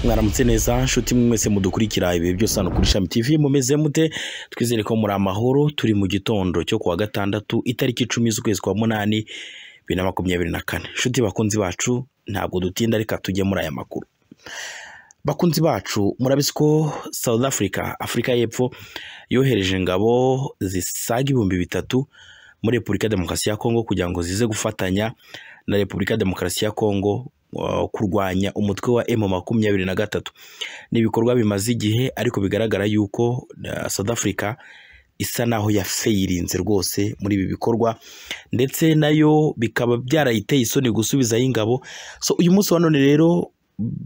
mwaramutse neza nshuti mwese mudukurikira ibihe byose hano kuri shami tv mumeze mute twizere ko muri amahoro turi mu gitondo cyo kuwa gatandatu itariki icumi z'ukwezi kwa munani bibiri na makumyabiri na kane nshuti bakunzi bacu ntabwo dutinda reka tujye muri aya makuru bakunzi bacu murabizi ko south africa afurika y'epfo yohereje ingabo zisaga ibihumbi bitatu muri repubulika ya demokarasi ya kongo kugira ngo zize gufatanya na repubulika ya demokarasi ya kongo uh, kurwanya umutwe wa M makumyabiri na gatatu ni ibikorwa bimaze igihe ariko bigaragara yuko uh, South Africa isa naho yafeyirinze rwose muri ibi bikorwa ndetse nayo bikaba byarayiteye isoni gusubizayo ingabo so uyu munsi wa none rero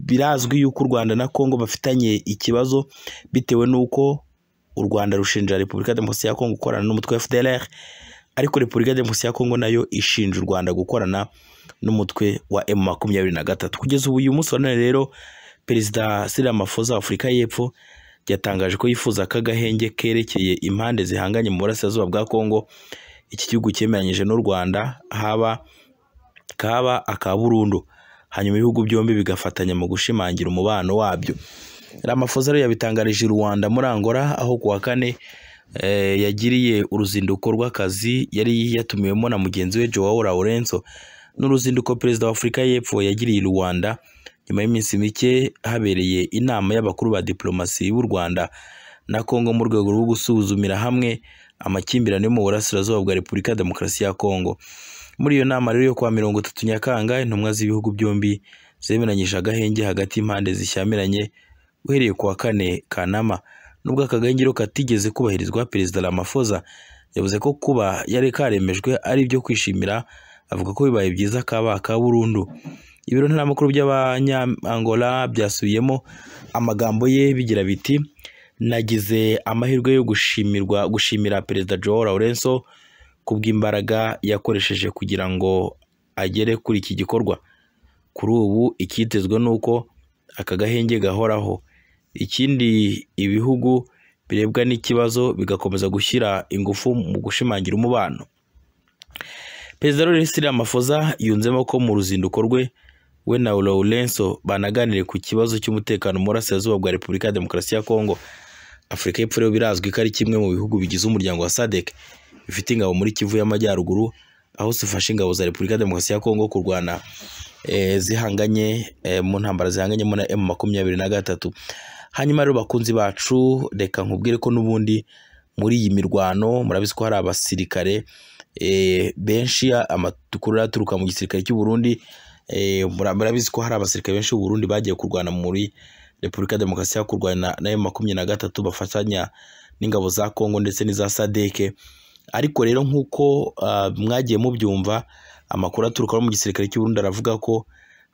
birazwi yuko u Rwanda na Kongo bafitanye ikibazo bitewe n'uko u Rwanda rushinja Repubulika ya Demokarasi ya Kongo gukorana n'umutwe wa FDLR ariko Repubulika ya Demokarasi ya Kongo nayo ishinja u Rwanda gukorana n'umutwe wa M makumyabiri na gatatu kugeza ubu uyu munsi wa none rero perezida Cyril Ramaphosa wa Afurika y'Epfo yatangaje ko yifuza ko agahenge kerekeye impande zihanganye mu burasirazuba bwa Kongo iki gihugu cyemeranyije n'u Rwanda haba kaba aka Burundo hanyuma ibihugu byombi bigafatanya mu gushimangira umubano wabyo Ramaphosa rero yabitangarije i Rwanda muri Angola aho kuwa kane eh, yagiriye uruzinduko rw'akazi yari yatumiwemo na mugenzi we Joao Lourenço n'uruzinduko perezida wa Afurika y'Epfo yagiriye i Rwanda nyuma y'iminsi mike habereye inama y'abakuru ba diplomasi b'u Rwanda na Kongo mu rwego rwo gusuzumira hamwe amakimbirane yo mu burasirazuba bwa Repubulika ya Demokarasi ya Kongo muri iyo nama rero yo kwa mirongo itatu Nyakanga intumwa z'ibihugu byombi zemeranyije agahenge hagati y'impande zishyamiranye uhereye ku wa kane Kanama nubwo aka gahengiro katigeze kubahirizwa perezida Ramaphosa yavuze ko kuba yari karemejwe ari ibyo kwishimira avuga ko bibaye byiza kaba ka burundu ibiro ntaramakuru by'abanyangola byasubiyemo amagambo ye bigira biti nagize amahirwe yo gushimirwa gushimira perezida Joao Lourenço kubw'imbaraga yakoresheje kugira ngo agere kuri iki gikorwa kuri ubu icyitezwe ni uko aka gahenge gahoraho ikindi ibihugu birebwa n'ikibazo bigakomeza gushyira ingufu mu gushimangira umubano perezida Laurent Ramaphosa yunzemo ko mu ruzinduko rwe we na Lourenço banaganire ku kibazo cy'umutekano mu burasirazuba bwa Repubulika ya Demokarasi ya Kongo Afurika y'Epfo rero birazwi ko ari kimwe mu bihugu bigize umuryango wa SADC bifite ingabo muri Kivu y'Amajyaruguru aho zifashe ingabo za Repubulika ya Demokarasi ya Kongo kurwana eh, zihanganye eh, mu ntambara zihanganyemo na M makumyabiri na gatatu hanyuma rero bakunzi bacu reka nkubwire ko n'ubundi muri iyi mirwano murabizi ko hari abasirikare benshi amakuru aturuka mu gisirikare cy'u Burundi murabizi ko hari abasirikare benshi b'u Burundi bagiye kurwana muri Repubulika ya Demokarasi ya kurwana na makumyabiri na gatatu bafatanya n'ingabo za Kongo ndetse n'iza SADC ariko rero nk'uko mwagiye mubyumva amakuru aturuka mu gisirikare cy'u Burundi aravuga ko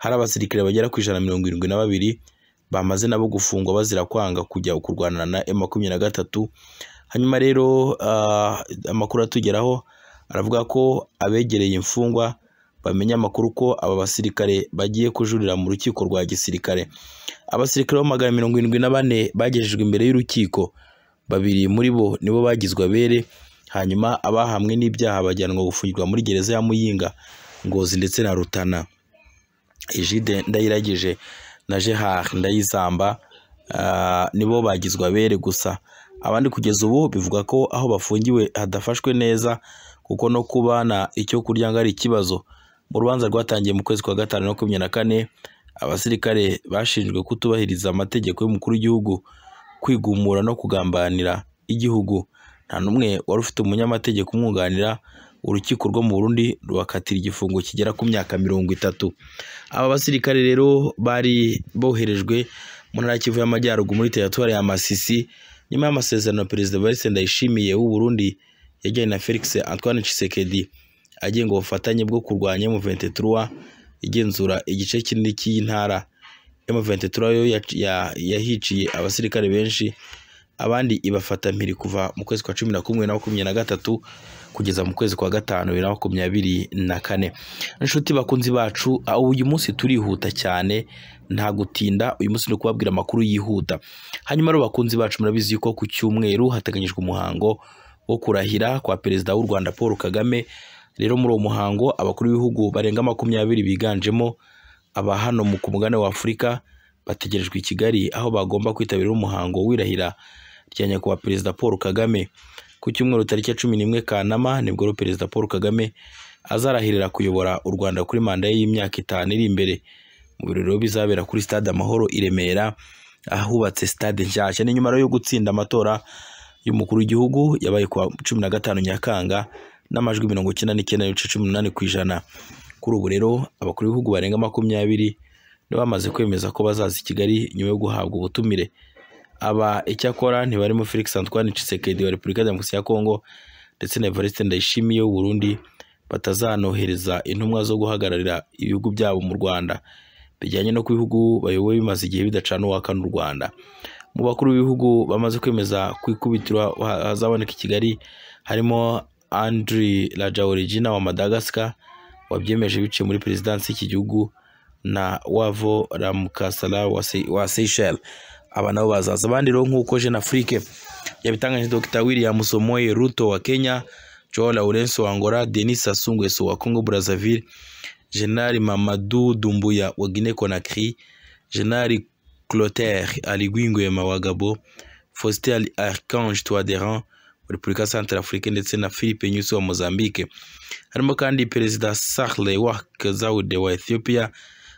hari abasirikare bagera ku ijana mirongo irindwi na babiri bamaze nabo gufungwa bazira kwanga kujya kurwanana na M makumyabiri na gatatu hanyuma rero amakuru atugeraho aravuga ko abegereye imfungwa bamenya amakuru ko aba basirikare bagiye kujurira mu rukiko rwa gisirikare abasirikare bo magana mirongo irindwi na bane bagejejwe imbere y'urukiko babiri muri bo nibo bagizwe abere hanyuma abahamwe n'ibyaha bajyanwa gufungirwa muri gereza ya Muyinga Ngozi ndetse na Rutana Ejide Ndayiragije na Gerard Ndayizamba nibo bagizwe abere gusa abandi kugeza ubu bivuga ko aho bafungiwe hadafashwe neza kuko no kubana icyo kurya ngo ari ikibazo mu rubanza rwatangiye mu kwezi kwa gatanu makumyabiri na kane abasirikare bashinjwe kutubahiriza amategeko y'umukuru w'igihugu kwigumura no kugambanira igihugu nta n'umwe wari ufite umunyamategeko umwunganira urukiko rwo mu Burundi rubakatira igifungo kigera ku myaka mirongo itatu aba basirikare rero bari boherejwe mu ntara Kivu y'Amajyaruguru muri teritwari ya Masisi nyuma y'amasezerano perezida Evariste Ndayishimiye w'u Burundi yajyanye na Felix Antoine Tshisekedi agenga ubufatanye bwo kurwanya M23 igenzura igice kinini cy'iyi ntara M23 yo yahiciye abasirikare benshi abandi ibafata mpiri kuva mu kwezi kwa cumi na kumwe na makumyabiri na gatatu kugeza mu kwezi kwa gatanu bibiri na makumyabiri na kane inshuti bakunzi bacu uyu munsi turihuta cyane nta gutinda uyu munsi ni ukubabwira amakuru yihuta hanyuma rero bakunzi bacu murabizi ko ku cyumweru hateganyijwe umuhango wo kurahira kwa perezida w'u Rwanda Paul Kagame rero muri uwo muhango abakuru b'ibihugu barenga makumyabiri biganjemo aba hano mu kumugane wa Afurika bategerejwe i Kigali aho bagomba kwitabira umuhango w'irahira rya nyakubahwa perezida Paul Kagame ku cyumweru tariki ya cumi n'imwe Kanama nibwo rero perezida Paul Kagame azarahirira kuyobora u Rwanda kuri manda ye y'imyaka itanu iri imbere mu birori rero bizabera kuri stade Amahoro i Remera ahubatse stade nshyashya ni nyuma rero yo gutsinda amatora y'umukuru w'igihugu yabaye kuwa cumi na gatanu Nyakanga n'amajwi mirongo icyenda n'icyenda n'ibice cumi n'umunani ku ijana kuri ubu rero abakuru b'ibihugu barenga makumyabiri nibo bamaze kwemeza ko bazaza i Kigali nyuma yo guhabwa ubutumire aba icyakora ntibarimo Felix Antoine Tshisekedi wa Repubulika ya Demokarasi ya Kongo ndetse na Evariste Ndayishimiye w'u Burundi batazanohereza intumwa zo guhagararira ibihugu byabo mu Rwanda bijyanye no ku bihugu bayoboye bimaze igihe bidacana uwaka n'u Rwanda mu bakuru b'ibihugu bamaze kwemeza ku ikubitiro ha- hazaboneka i Kigali harimo Andry Rajoelina wa Madagascar wabyemeje biciye muri perezidansi y'iki gihugu na Wavo Ramukasala wa Se- wa Seychelles aba nabo bazaza abandi rero nk'uko Jeune Afrique yabitangaje Dr William Somoe Ruto wa Kenya Joao Lawrence wa Angola Denis Sassou Nguesso wa Congo Brazzaville General Mamadou Doumbouya wa Guinée Conakry General Clotaire Ali Gwingwema wa Gabon Faustin Archange Touadéran wa Repubulika Centrafricaine ndetse na Philippe Nyusi wa Mozambique harimo kandi Perezida Sahle Work Zaude wa Ethiopia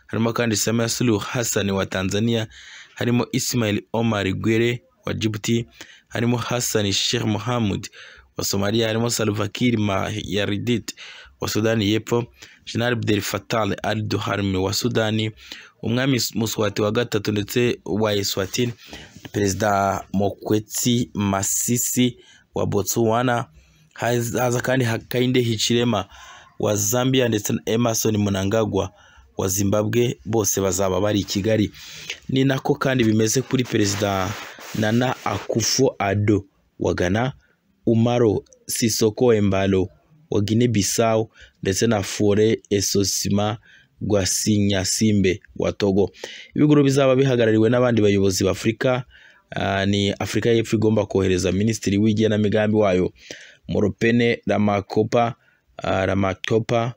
harimo kandi Samia Suluhu Hassan wa Tanzania harimo Ismail Omar Guelleh wa Djibouti harimo Hassan Sheikh Mohamud wa Somalia harimo Salva Kiir Mayardit wa Sudani y'Epfo General Abdel Fattah Al Duharme wa Sudani umwami Muswati wa gatatu ndetse wa Eswatini Perezida Mokwetsi Masisi wa Botswana haza haza kandi Hakainde Hichilema wa Zambia ndetse na Emerson Mnangagwa wa Zimbabwe bose bazaba bari i Kigali ni nako kandi bimeze kuri perezida Nana Akufo-Addo wa Ghana Umaro Sisoko Embalo wa Guinea Bissau ndetse na Fore Esosima Gwasinyasimbe wa Togo ibigo bizaba bihagarariwe n'abandi bayobozi b'Afurika ah, ni Afurika y'Epfo igomba kohereza minisitiri w'igenamigambi wayo Moropene Ramakopa ah, Ramatopa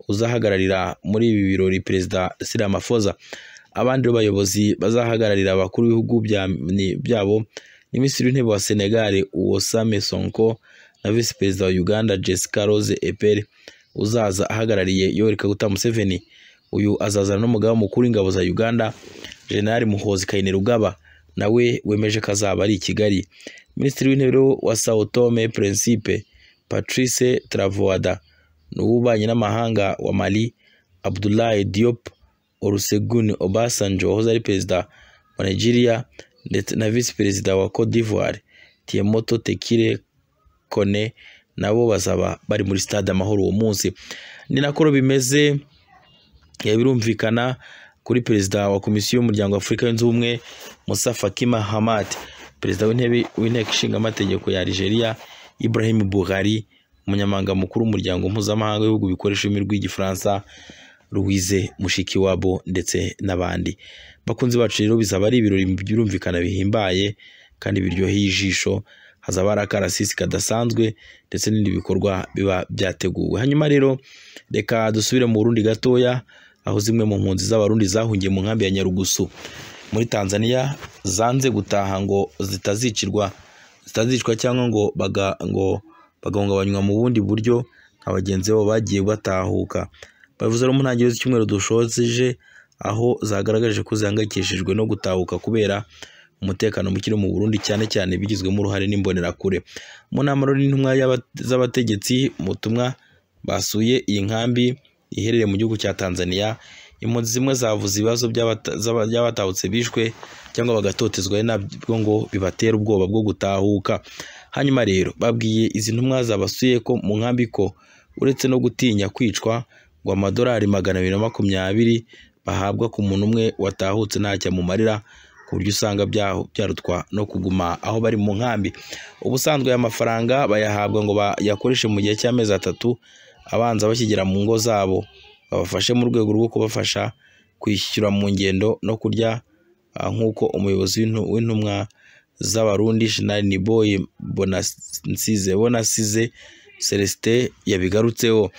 uzahagararira muri ibi birori perezida Ramaphosa abandi rero bayobozi bazahagararira abakuru b'ibihugu bya- ni- byabo ni minisitiri w'intebe wa Senegal Wosame Sonko na visi perezida wa Uganda Jessica Rose Epere uzaza ahagarariye Yoweri Kaguta Museveni uyu azazana n'umugaba mukuru w'ingabo za Uganda General Muhoozi Kainerugaba nawe wemeje ko azaba ari i Kigali minisitiri w'intebe rero wa Sao Tome et Principe Patrice Travoada n'ububanyi n'amahanga wa Mali Abdoulaye Diop Olusegun Obasanjo wahoze ari perezida wa Nigeria ndetse na visi perezida wa Cote d'Ivoire Tiemoto Tekire Kone nabo bazaba bari muri stade Amahoro uwo munsi ni nako rero bimeze ya birumvikana kuri perezida wa komisiyo y'umuryango wa Afurika yunze ubumwe Musa Fakima Hamad perezida w'intebe w'inteko ishinga amategeko ya Algeria Ibrahim Buhari umunyamabanga mukuru w'umuryango mpuzamahanga w'ibihugu bikoresha ururimi rw'igifaransa Louise Mushikiwabo ndetse n'abandi bakunzi bacu rero bizaba ari ibirori birumvikana bihimbaye kandi biryoheye ijisho hazaba hari akarasisi kadasanzwe ndetse n'ibindi bikorwa biba byateguwe hanyuma rero reka dusubire mu Burundi gatoya aho zimwe mu mpunzi z'abarundi zahungiye mu nkambi ya Nyarugusu muri Tanzania zanze gutaha ngo zitazicirwa zitazicwa cyangwa ngo baga, ngo bagahungabanywa mu bundi buryo nka bagenzi babo bagiye batahuka bavuze rero mu ntangiriro z'icyumweru dushoje aho zagaragaje ko zihangayikishijwe no gutahuka kubera umutekano muke mu Burundi cyane cyane bigizwemo uruhare n'imbonerakure mu nama rero n'intumwa y'aba- z'abategetsi mu butumwa basuye iyi nkambi iherereye mu gihugu cya Tanzania impunzi zimwe zavuze ibibazo by'abata- z'aba- by'abatahutse bishwe cyangwa bagatotezwa ari nabyo ngo bibatera ubwoba bwo gutahuka hanyuma rero babwiye izi ntumwa zabasuye ko mu nkambi ko uretse no gutinya kwicwa ngo amadolari magana abiri na makumyabiri bahabwa ku muntu umwe watahutse ntacyo amumarira ku buryo usanga bya- byarutwa no kuguma aho bari mu nkambi ubusanzwe aya mafaranga bayahabwa ngo bayakoreshe mu gihe cy'amezi atatu abanza bakigera mu ngo zabo babafashe mu rwego rwo kubafasha kwishyura mu ngendo no kurya ah, nk'uko umuyobozi w'intu- w'intumwa z'abarundi Jenerali Niboye Bonasize Bonasize Celestin yabigarutseho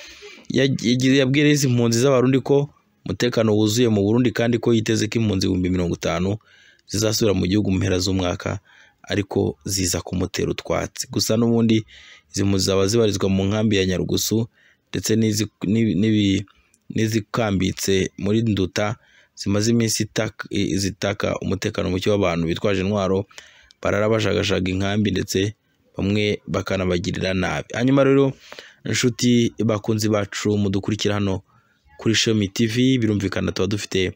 Yag- yagize- yabwiye izi mpunzi z'abarundi ko umutekano wuzuye mu Burundi kandi ko yiteze ko impunzi ibihumbi mirongo itanu zizasubira mu gihugu mu mpera z'umwaka ariko ziza kumutera utwatsi gusa n'ubundi izi mpunzi zaba zibarizwa mu nkambi ya Nyarugusu ndetse n'izi- n'ibi- n'ibi- n'izikambitse muri Nduta zimaze iminsi itaka- i- zitaka umutekano muke w'abantu bitwaje intwaro barara bashagashaka inkambi ndetse bamwe bakanabagirira nabi hanyuma rero inshuti bakunzi bacu mudukurikira hano kuri Shemi TV birumvikana tuba dufite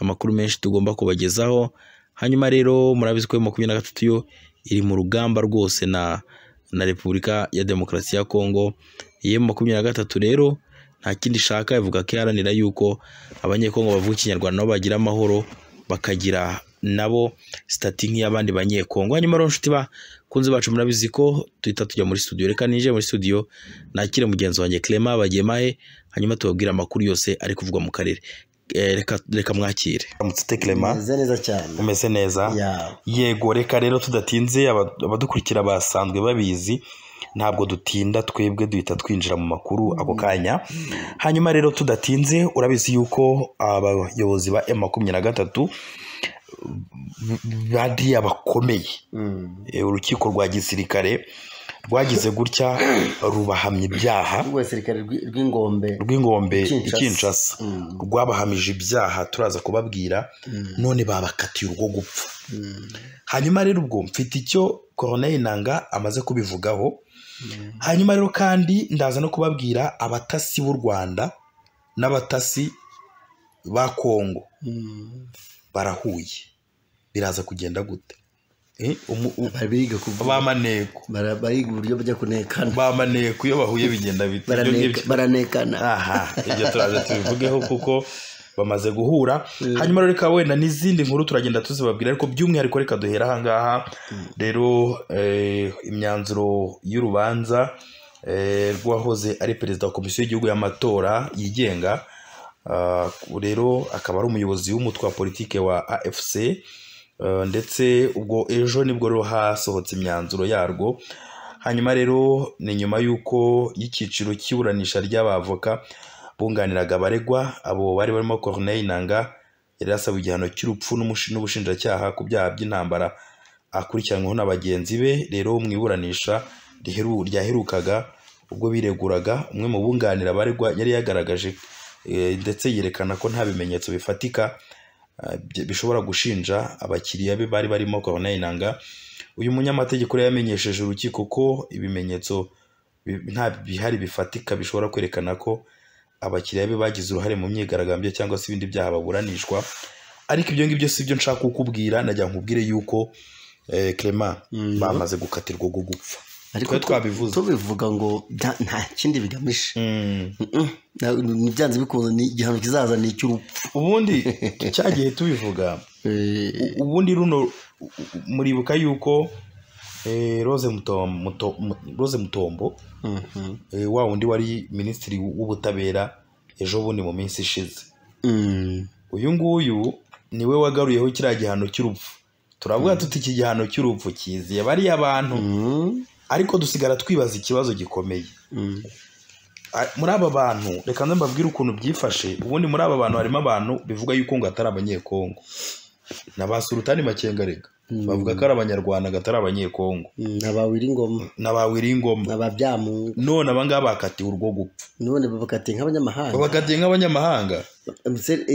amakuru menshi tugomba kubagezaho hanyuma rero murabizi ko yo makumyabiri na gatatu yo iri mu rugamba rwose na na Repubulika ya Demokarasi ya Kongo iyo makumyabiri na gatatu rero nta kindi ishaka ivuga ko iharanira yuko abanyekongo bavuga ikinyarwanda nabo bagira amahoro bakagira nabo sitati nk'iy'abandi banyekongo hanyuma rero nshuti bakunzi bacu murabizi ko duhita tujya muri studio reka ninjiye muri studio nakire mugenzi wanjye Clement Bagemahe hanyuma tubabwire amakuru yose ari kuvugwa mu karere Eh, reka reka mwakire uramutse ute Clement meze neza cyane umeze neza ya yego reka rero tudatinze aba- abadukurikira basanzwe babizi ntabwo dutinda twebwe duhita twinjira mu makuru ako kanya hanyuma rero tudatinze urabizi yuko abayobozi ba m makumyabiri na gatatu bariya bakomeye Mm. Eh, urukiko rwa gisirikare rwagize gutya rubahamya ibyaha urwo gisirikare rw'i- rw'ingombe rw'ingombe I Kinshasa. i kinshasa Mm. rwabahamije ibyaha turaza kubabwira Mm. none babakatiye urwo gupfa Mm. hanyuma rero ubwo mfite icyo koroneri nanga amaze kubivugaho Mm. hanyuma rero kandi ndaza no kubabwira abatasi b'u rwanda n'abatasi ba kongo Mm. barahuye biraza kugenda gute Eh, umu- u- Bari biga kuvuga- bamaneko bara- bariga uburyo bajya kunekana bamaneko iyo bahuye bigenda bite Ibyo Baraneka- ngibyo. baranekana aha ibyo turaza tubivugeho kuko bamaze guhura Mm. hanyuma rero reka wenda n'izindi nkuru turagenda tuzibabwira ariko by'umwihariko reka duhera ahangaha rero eh, imyanzuro y'urubanza eh, rw'uwahoze ari perezida wa komisiyo y'igihugu y'amatora yigenga ah, rero akaba ari umuyobozi w'umutwe wa politike wa afc eh, ndetse ubwo ejo nibwo rero hasohotse imyanzuro yarwo hanyuma rero ni nyuma y'uko y'icyiciro cy'iburanisha ry'abavoka bunganiraga abaregwa abo bari barimo Corneille Nanga yari yasabwe igihano cy'urupfu n'umushi- n'ubushinjacyaha ku byaha by'intambara akurikiranyweho na bagenzi be rero mu iburanisha riheru- ryaherukaga ubwo bireguraga umwe mu bunganira abaregwa yari yagaragaje eh, ndetse yerekana ko nta bimenyetso bifatika eh, bye- bishobora gushinja abakiriya be bari barimo Corneille Nanga uyu munyamategeko rero yamenyesheje urukiko ko ibimenyetso bi- nta bihari bifatika bishobora kwerekana ko abakiriya be bagize uruhare mu myigaragambyo cyangwa se ibindi byaha baburanishwa ariko ibyo ngibyo si byo nshaka kukubwira najya nkubwire yuko eh, Clement Mm. bamaze gukatirwa go gupfa ariko twe twabivuze. tubivuga ngo nta- nta kindi bigamije Mm. Mm-mm. Na- ni byanze bikunze ni igihano kizaza ni icy'urupfu ubundi cyagiye tubivuga Eh, U- ubundi runo u- u- muribuka yuko eh, Rose Mutom- Muto- Mu- Rose mutombo mhm. eh, wa wundi wari minisitiri w'ubutabera ejo bundi mu minsi ishize Mm. uyu nguyu niwe wagaruyeho kiriya gihano cy'urupfu turavuga tuti iki gihano cy'urupfu kiziye bariya bantu Mm. ariko dusigara twibaza ikibazo gikomeye Mm. A- muri aba bantu reka nze mbabwire ukuntu byifashe ubundi muri aba bantu harimo abantu bivuga yuko ngo atari abanyekongo na ba sultani makengarega Mm. bavuga ko ari abanyarwanda ngo atari abanyekongo Mm. abawira ingoma na ba wiringoma ababyamungu none aba ngaba bakatiwe urwo gupfa none bakatiye nk'abanyamahanga bakatiye nk'abanyamahanga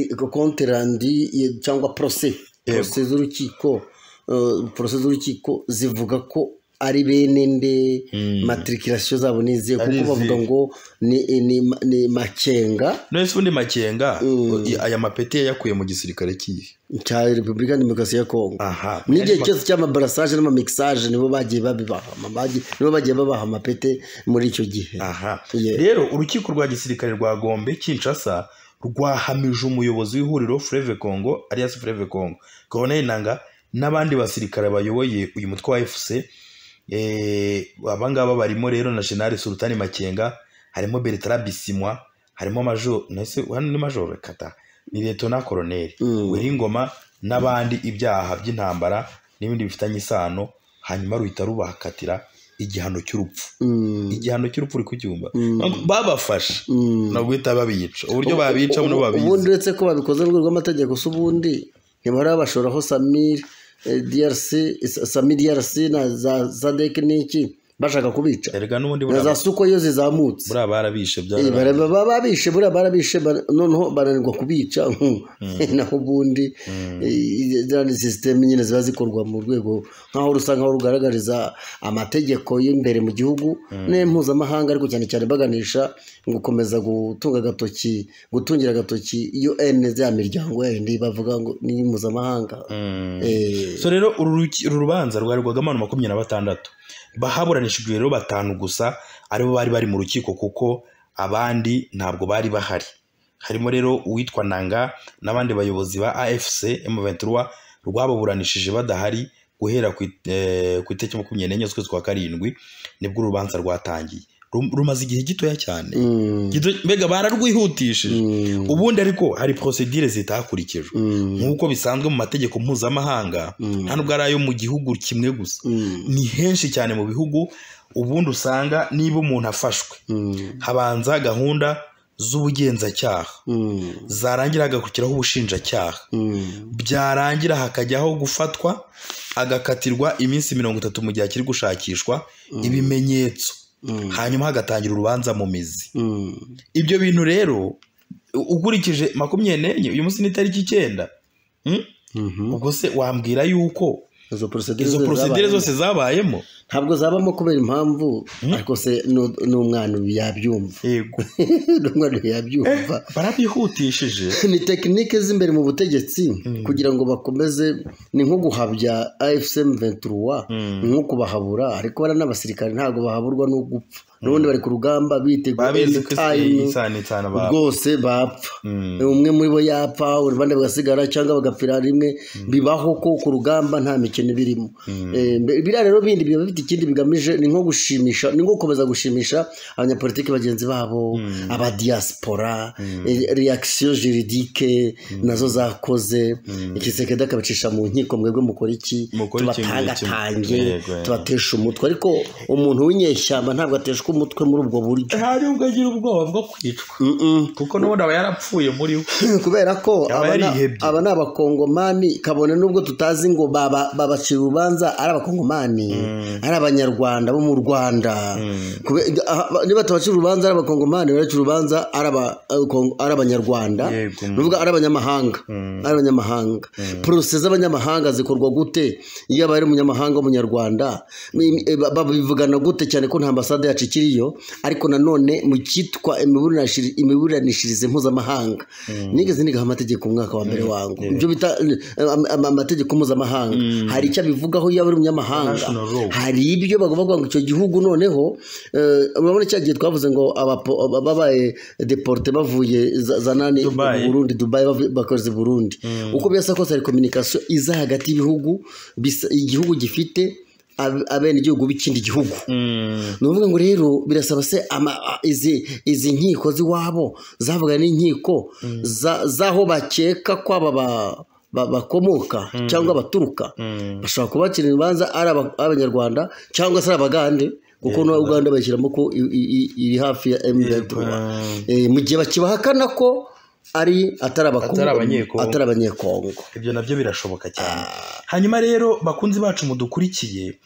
konterandi cyangwa porose Yego. porose z'urukiko eh, porose z'urukiko zivuga ko ari bene nde Mm. matirikirasiyo zabo ni izihe Ari kuko bavuga izihe. ngo ni, ni, ni makenga none se ubundi makenga Mm. i- aya mapeti yayakuye mu gisirikare kihe cya repubulika ya demokarasi ya kongo aha n'igihe cyose cy'amabarasaje n'amamikisage nibo bagiye babibahama bagi- nibo bagiye babaha amapete muri icyo gihe aha Yeah. rero urukiko rwa gisirikare rwa gombe kinshasa rwahamije umuyobozi w'ihuriro fureve kongo alias fureve kongo koroneri nanga n'abandi basirikare bayoboye uyu mutwe wa efuse abangaba barimo rero na jenali sultani makenga harimo bertara bisimwa harimo majoro nese hano ni majoro kata ni letona koroneri Mm. wiringoma n'abandi ibyaha by'intambara n'ibindi bifitanye isano hanyuma ruhita rubakatira igihano cy'urupfu Mm, igihano cy'urupfu uri kucyumva Mm. babafasha mm. ntabwo uhita babica uburyo babicamo nabo ubundi babizi uretse ko babikoze mu rwego rw'amategeko si ubundi ntibahora babashoraho samir eh, drc eh, samir drc na za zadek n'iki bashaka kubica erega n'ubundi na za buriya suko iyo zizamutse barabishe Eh, byarabaye bara- baba babishe buriya barabishe bara- noneho baranirwa kubica naho ubundi eh, ziriya ni sisiteme nyine ziba zikorwa mu rwego nk'aho rusa nk'aho rugaragariza amategeko y'imbere mu gihugu n'impuzamahanga ariko cyane cyane baganisha gukomeza gutunga agatoki gutungira agatoki un ya miryango yindi bavuga ngo ni mpuzamahanga Eh, so rero uru ruki- uru rubanza rwarigwaga abantu makumyabiri na batandatu bahaburanishijwe rero batanu gusa aribo bari bari mu rukiko kuko abandi ntabwo bari bahari harimo rero uwitwa nanga n'abandi bayobozi ba afc m23 rwababuranishije badahari guhera ku it- eh, ku itariki makumyabiri n'enye z'ukwezi kwa karindwi nibwo urubanza rwatangiye Rum- rumaze igihe gitoya cyane mm, Gito- mbega bararwihutishije mm, ubundi ariko hari prosedire zitakurikijwe mm, nk'uko bisanzwe mu mategeko mpuzamahanga mm, nta nubwo ari ayo mu gihugu kimwe gusa mm, ni henshi cyane mu bihugu ubundi usanga niba umuntu afashwe mm, habanza gahunda z'ubugenzacyaha mm, zarangira hagakurikiraho ubushinjacyaha mm. byarangira hakajyaho gufatwa agakatirwa iminsi mirongo itatu mu gihe akiri gushakishwa ibimenyetso Mm. hanyuma hagatangira urubanza mu mizi Mm. ibyo bintu rero u- ukurikije makumyabiri n'enye uyu munsi ni itariki icyenda Mm? Mhm. ubwo se wambwira yuko izo porosedire izo porosidire zose zabayemo ntabwo zabamo kubera impamvu ariko se nu- n'umwana ubu yabyumva yego n'umwana ubu yabyumva barabihutishije ni tekinike z'imbere mu butegetsi kugira ngo bakomeze ni nko guhabya afcm 23 ni nko kubahabura ariko bariya n'abasirikare ntabwo bahaburwa no gupfa n'ubundi bari ku rugamba bitegura babizi ko anytime, isana isana babo rwose bapfa Mm. umwe muri bo yapfa abandi bagasigara cyangwa bagapfira rimwe bibaho ko ku rugamba nta mikino iba irimo Eh, mbe- biriya rero bindi biba bifite ikindi bigamije ni nko gushimisha ni nko gukomeza gushimisha abanyapolitiki bagenzi babo abadiyasipora eh, reaction juridike nazo zakoze ikisekedi akabicisha mu nkiko mwebwe mukora iki Mukora iki, tubatangatange yego, yego. tubatesha umutwe ariko umuntu w'inyeshyamba ntabwo ateshwa umutwe muri ubwo buryo hari ubwo agira ubwoba bwo kwicwa Mm-mm. kuko n'ubundi aba yarapfuye muri we kubera ko Yaba aba na- yarihebye. aba ni abakongomani kabone n'ubwo tutazi ngo baba- babacira urubanza ari abakongomani ari abanyarwanda bo mu rwanda Kube- aha, ba- niba tabacira urubanza ari abakongomani baracira urubanza ari aba- eh, Kongo- ari abanyarwanda Yego. ni ukuvuga ari abanyamahanga ari abanyamahanga porose z'abanyamahanga zikorwa gute iyo abaye ari umunyamahanga w'umunyarwanda Mi- eh, ba- babivugana gute cyane ko nta ambasade yacu ikiriyo ariko nanone mu cyitwa imiburanishiri- imiburanishirize mpuzamahanga nigeze nigaho amategeko mu mwaka wa mbere wangu ibyo bita eh, am- am- amategeko mpuzamahanga hari icyo abivugaho iyo aba ari umunyamahanga International law. hari ibyo bagomba kuvuga ngo icyo gihugu noneho eh, urabona cya gihe twavuze ngo abapo- babaye deporte bavuye za za nani Dubai. mu Burundi Dubai bavu- bakoze i Burundi uko byasa kose hari communication iza hagati y'ibihugu bisa- igihugu gifite ab- abenegihugu b'ikindi gihugu ni ukuvuga ngo rero birasaba se ama- a- izi izi nkiko z'iwabo zavuga n'inkiko za- z'aho bakeka ko aba ba- ba- bakomoka cyangwa baturuka bashobora kubacira ibibanza ari aba- abanyarwanda cyangwa se ari abagande kuko na uganda bayishyiramo ko i- i- i- iri hafi ya m23 Eh, mu gihe bakibahakana ko ari atari abako- Atari abanyekongo. atari abanyekongo ibyo nabyo birashoboka cyane hanyuma rero bakunzi bacu mudukurikiye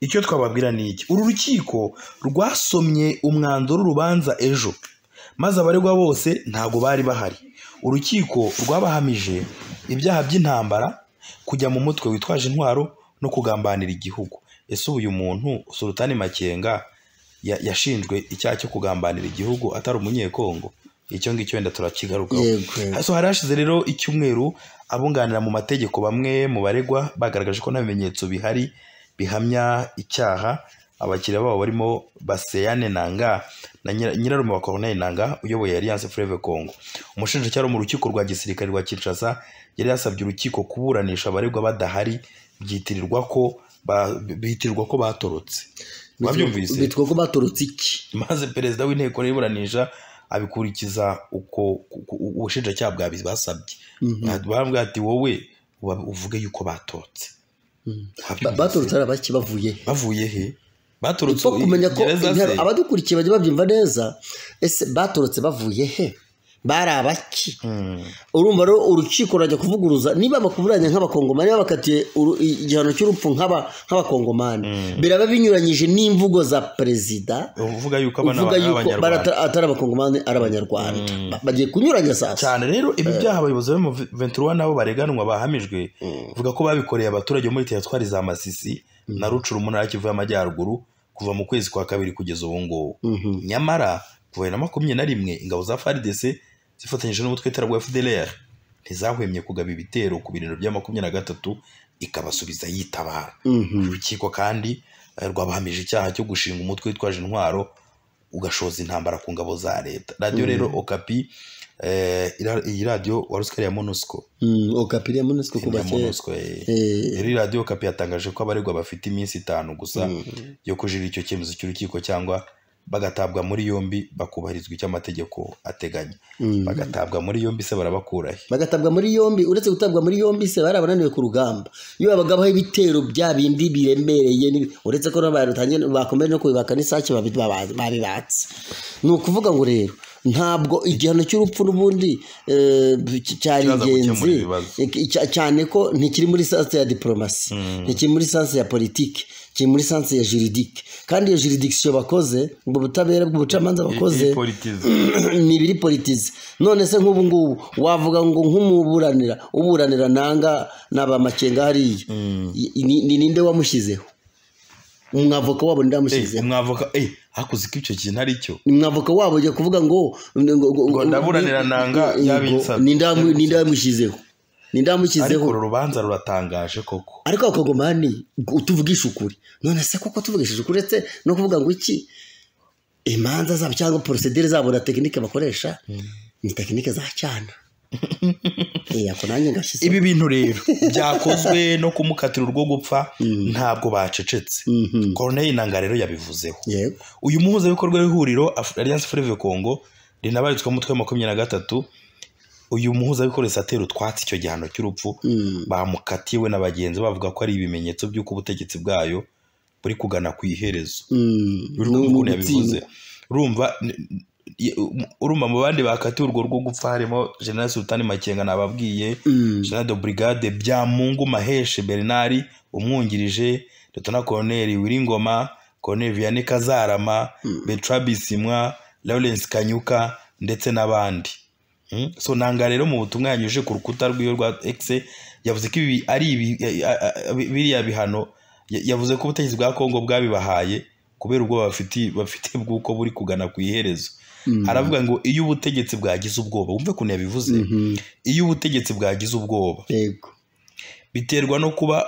icyo twababwira ni iki uru rukiko rwasomye umwanzuro w'urubanza ejo maze abaregwa bose ntabwo bari bahari urukiko rwabahamije ibyaha by'intambara kujya mu mutwe witwaje intwaro no kugambanira igihugu ese ubu uyu muntu sulutani makenga ya- yashinjwe icyaha cyo kugambanira igihugu atari umunyekongo icyo ngicyo wenda turakigarukaho yego so hari hashize rero icyumweru abunganira mu mategeko bamwe mu baregwa bagaragaje ko nta bimenyetso bihari bihamya icyaha abakiriya babo barimo baseyane nanga na nyira- nyirarume wa Corneille nanga uyoboye alliance Fleuve Congo umushinjacyaha wo mu rukiko rwa gisirikare rwa Kinshasa yari yasabye urukiko kuburanisha abaregwa badahari byitirirwa ko ba- bitirirwa ko batorotse wabyumvise bitwa ko baturutse iki maze perezida w'inteko y'iburanisha abikurikiza uko uko- uko ubushinjacyaha bwabibasabye baravuga ati wowe uba- uvuge yuko batotse Ba- baturutse ari abaki bavuye he bavuye he baturutse niko kumenya ko gereza se intero- abadukurikiye bajya babyumva neza ese batorotse bavuye he bari abaki urumva rero urukiko rurajya kuvuguruza niba bakuburanya nk'abakongomani niba bakatiye uru- i- igihano cy'urupfu nk'aba- nk'abakongomani biraba binyuranyije n'imvugo za perezida uvuga yuko abana uvuga ari yuko abanyarwanda barata- atari abakongomani ari abanyarwanda Ba- bagiye kunyuranya sasa cyane rero ibi byaha abayobozi bo mu 21 nabo bareganwa bahamijwe vuga ko babikoreye abaturage bo muri teritwari za masisi na rucuru mu ntara kivu y'amajyaruguru kuva mu kwezi kwa kabiri kugeza ubu ngubu Mhm. nyamara kuva bibiri na makumyabiri na rimwe ingabo za frdc zifatanyije n'umutwe w'iterabwoba fdlr ntizahwemye kugaba ibitero ku birindiro bya makumyabiri na gatatu ikabasubiza yitabara Mhm. urukiko kandi eh, rwabahamije icyaha cyo gushinga umutwe witwaje intwaro ugashoza intambara ku ngabo za leta radiyo rero okapi eh, ira- iyi radiyo warusikari ya monusco Mm, okapiriya munesiko kuba ya kera monusco eh. Eh, rero radiyo okapi yatangaje ko abaregwa bafite iminsi itanu gusa yo kujurira icyo cyemezo cy'urukiko cyangwa bagatabwa muri yombi bakubahirizwa icyo amategeko ateganya mm. bagatabwa muri yombi se barabakurahe bagatabwa muri yombi uretse gutabwa muri yombi se bari abananiwe ku rugamba iyo babagabaho ibitero bya bindi biremereye n'ibi- uretse ko batangiye bakomeje no kubibaka n'isake babi- baba- babibatse ni ukuvuga ngo rero ntabwo igihano cy'urupfu n'ubundi eh, cy- cyari Kizaza gukemura ingenzi ibibazo. Iki- cya- cyane ko ntikiri muri sanse ya diporomasi ntikiri muri sanse ya politiki kiri muri sanse ya jiridike kandi iyo jiridikisiyo bakoze ubwo butabera bw'ubucamanza bakoze ni ibiri politize none se nk'ubu ngubu wavuga ngo nk'umuburanira uburanira nanga n'abamakenga hariya I- ni ni ninde wamushyizeho umwavoka wabo ninde wamushyizeho umwavoka eh, hakuze ko icyo kintu ari cyo umwavoka wabo ajya kuvuga ngo ngo- ngo- ngo- ndaburanira nanga ngo- yabinsabye. ninde wamu- ninde wamushyizeho ninde ariko wamushyizeho uru rubanza ruratangaje koko ariko abakongomani utuvugisha ukuri none se koko tuvugishije ukuri uretse no kuvuga ngo iki imanza zabo cyangwa porosedere zabo na tekinike bakoresha ni tekinike za cyana Eh, ako nanjye ngashyize ibi bintu rero byakozwe no kumukatira urwo gupfa ntabwo bacecetse koroneri nanga rero yabivuzeho yego uyu muhuzabikorwa w'ihuriro Af- alliance freve congo rinabarizwa umutwe wa makumyabiri na gatatu uyu muhuzabikorwa satera utwatsi icyo gihano cy'urupfu bamukatiwe na bagenzi bavuga ko ari ibimenyetso by'uko ubutegetsi bwayo buri kugana ku iherezo Mm, uri ni kumva ukuntu yabivuze ugutsindwa. urumva n- n- um- urumva mu bandi bakatiwe urwo rwo gupfa harimo general sultani makenga nababwiye Mm, general de brigade byamungu maheshe bernard umwungirije letona colonel wiringoma colonel vianney kazarama betra bisimwa lawrence kanyuka ndetse n'abandi Mm? so nanga rero mu butumwa yanyuje ku rukuta rw'iwe rwa exe yavuze ko ibi ari ibi- a- a- a- biriya bihano ya- yavuze ko ubutegetsi bwa kongo bwabibahaye kubera ubwoba bafite bafite bw'uko buri kugana ku iherezo aravuga ngo iyo ubutegetsi bwagize ubwoba wumve ukuntu yabivuze iyo ubutegetsi bwagize ubwoba yego biterwa no kuba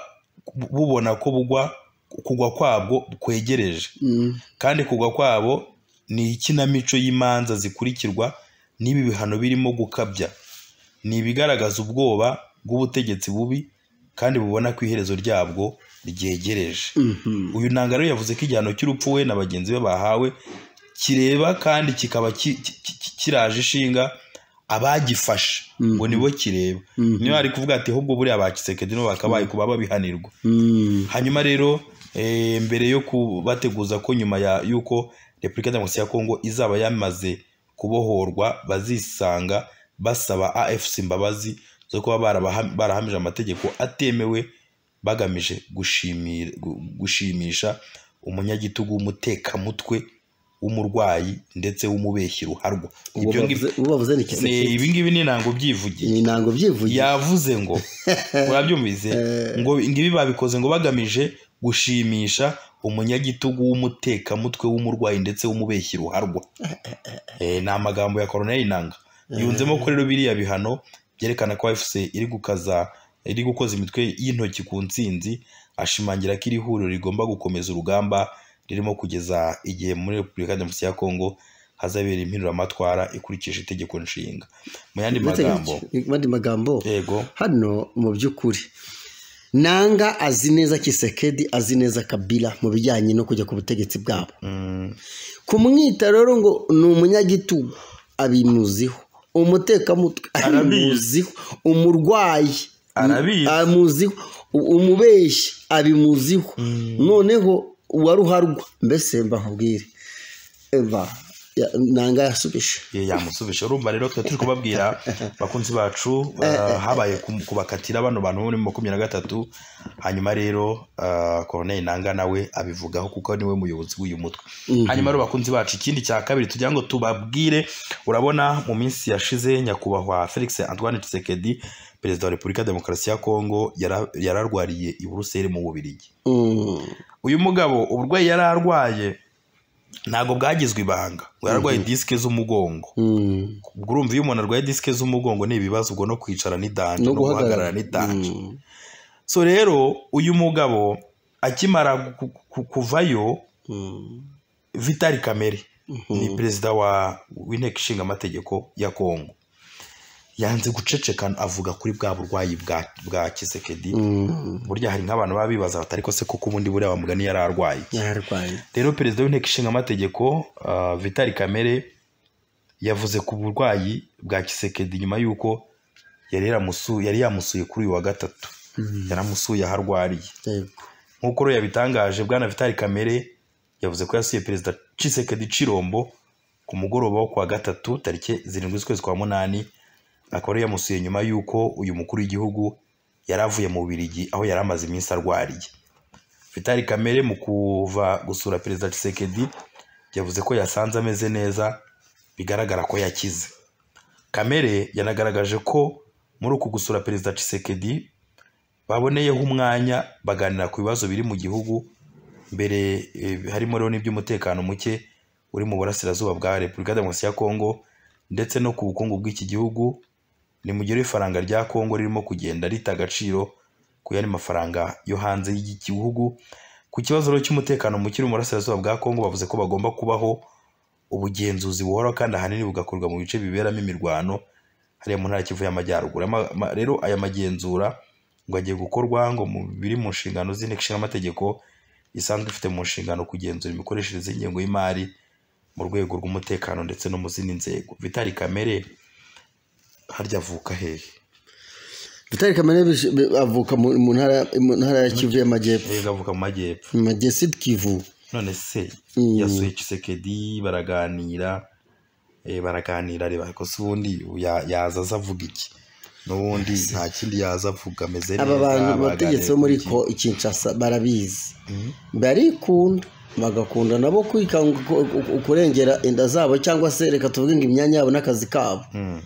bu- bubona ko bugwa kugwa kwabwo kwegereje Mm, kandi kugwa kwabo ni ikinamico y'imanza zikurikirwa n'ibi bihano birimo gukabya ni ibigaragaza ubwoba bw'ubutegetsi bubi kandi bubona ko iherezo ryabwo ryegereje mhm, uyu ntangaro yavuze ko igihano cy'urupfu we na bagenzi be bahawe kireba kandi kikaba ki- ki- ki- kiraje ishinga abagifashe ngo nibo kireba niyo ari kuvuga ati ahubwo buriya ba kisekedi nibo bakabaye kuba babihanirwa mm, hanyuma rero eh, mbere yo kubateguza ko nyuma ya- y'uko repubulika demokarasi ya kongo izaba yamaze kubohorwa bazisanga basaba afc imbabazi zo kuba barabaha- barahamije amategeko atemewe bagamije gushimira- gu- gushimisha umunyagitugu w'umutekamutwe w'umurwayi ndetse w'umubeshyi ruharwa ubu Ibyo ngibi- bavuze- ubu bavuze ni ni- kiseke ibi ngibi ni ntabwo byivugiye ni ntabwo byivuye yavuze ngo urabyumvise ngo ngibi babikoze ngo bagamije gushimisha umunyagitugu w'umutekamutwe w'umurwayi ndetse w'umubeshyi ruharwa Eh, ni amagambo ya koroneri nanga yunzemo ko rero biriya bihano byerekana ko fc iri gukaza iri gukoza imitwe y'intoki ku ntsinzi ashimangira ko iri huriro rigomba gukomeza urugamba ririmo kugeza igihe muri repubulika demokarasi ya kongo hazabera impinduramatwara ikurikije itegeko nshinga mu yandi Uretse ko- magambo mu yandi magambo yego hano mu by'ukuri nanga azi neza kisekedi azi neza kabila mu bijyanye no kujya ku butegetsi bwabo kumwita rero ngo ni umunyagitugu abimuziho umutekamutwe abimuziho umurwayi Arabizi. amuziho umubeshyi abimuziho noneho uwa ruharwa mbese mba nkubwire mba ya- nanga yasubije Ye, yamusubije urumva rero tuba turi kubabwira bakunzi bacu ah, habaye kum- kubakatira bano bantu bo muri makumyabiri na gatatu hanyuma rero ah, koroneri nanga nawe abivugaho kuko niwe muyobozi w'uyu mutwe hanyuma rero bakunzi bacu ikindi cya kabiri tugira ngo tubabwire urabona mu minsi yashize nyakubahwa felix antoine tshisekedi perezida wa repubulika ya demokarasi ya kongo yara- yararwariye i buruseli mu bubirigi Mm. uyu mugabo uburwayi yari arwaye ntabwo bwagizwe ibanga ngo yararwaye disike z'umugongo Mm. ubwo urumva iyo umuntu arwaye disike z'umugongo ni ibibazo ubwo no kwicara ni danje no guhagarara ni danje Mm. so rero uyu mugabo akimara ku- ku- kuvayo Mm. vitali kamere ni perezida wa w'inteko ishinga amategeko ya kongo yanze guceceka avuga kuri bwa burwayi bwa- bwa kisekedi Mm. burya hari nk'abantu baba bibaza bati ariko se koko ubundi buriya mugani yari arwaye yararwaye rero perezida w'inteko ishinga amategeko ah, vitali kamere yavuze ku burwayi bwa kisekedi nyuma y'uko yari yaramusu- yari yamusuye kuri uyu wa gatatu yaramusuye aho arwariye yego nk'uko rero yabitangaje bwana vitali kamere yavuze ko yasuye perezida cisekedi cirombo ku mugoroba wo ku wa gatatu tariki zirindwi z'ukwezi kwa munani akaba yari yamusuye nyuma y'uko uyu mukuru w'igihugu yari avuye mu birigi aho yari amaze iminsi arwariye vitali kamere mu kuva gusura perezida cisekedi yavuze ko yasanze ameze neza bigaragara ko yakize kamere yanagaragaje ko muri uku gusura perezida cisekedi baboneyeho umwanya baganira ku bibazo biri mu gihugu mbere eh, harimo rero n'iby'umutekano muke uri mu burasirazuba bwa repubulika ya demokarasi ya kongo ndetse no ku bukungu bw'iki gihugu ni mu gihe rero ifaranga rya kongo ririmo kugenda rita agaciro ku yandi mafaranga yo hanze y'igihugu ku kibazo rero cy'umutekano muke uri mu burasirazuba bwa kongo bavuze ko bagomba kubaho ubugenzuzi buhoraho kandi ahanini bugakorwa mu bice biberamo imirwano hariya mu ntara ya kivu y'amajyaruguru Ama- ma- rero aya magenzura ngo agiye gukorwa ngo mu biri mu nshingano z'inteko ishinga amategeko isanzwe ifite mu nshingano kugenzura imikoreshereze y'ingengo y'imari mu rwego rw'umutekano ndetse no mu zindi nzego vitali kamere harya avuka hehe vitali kamere bije- be- avuka mu mu ntara mu ntara ya kivu y'amajyepfo yego avuka mu majyepfo mu majyesi kivu none se Mm. yasuye Tshisekedi baraganira eh, baraganira reba ko se ubundi ya- yaza aza avuga iki n'ubundi nta kindi yaza avuga ameze neza aba bantu abategetsi bo muri baganira ko kinshasa barabizi barikunda bagakunda nabo kwikanga ku- ku- kurengera inda zabo cyangwa se reka tuvuge ngo imyanya yabo n'akazi kabo ku iki. Mm.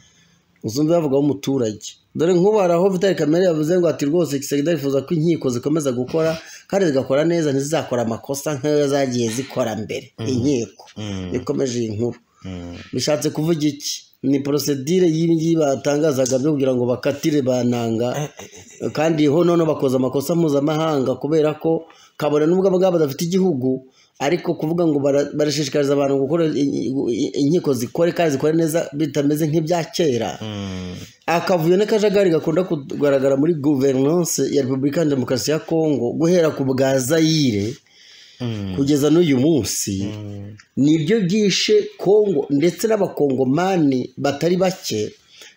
uzumve bavugaho umuturage dore nk'ubu hari aho vitali kamere yavuze ngo ati rwose gisegida yifuza ko inkiko zikomeza gukora kandi zigakora neza ntizizakora amakosa nk'ayo zagiye zikora mbere inkiko Mm. ikomeje iyi nkuru Mm. bishatse kuvuga iki ni porosedire y'ibi ngibi batangazaga byo kugira ngo bakatire bananga kandi ho noneho bakoze amakosa mpuzamahanga kubera ko kabone n'ubwo abo ngabo badafite igihugu ariko kuvuga ngo bara- barashishikariza abantu gukora in- in- inkiko zikore kandi zikore neza bitameze nk'ibya kera Mm. akavuyo n'akajagari gakunda kugaragara muri guverinance ya repubulika ya demokarasi ya kongo guhera ku bwa zayire Mm. kugeza n'uyu munsi Mm. nibyo byishe kongo ndetse n'abakongomani batari bake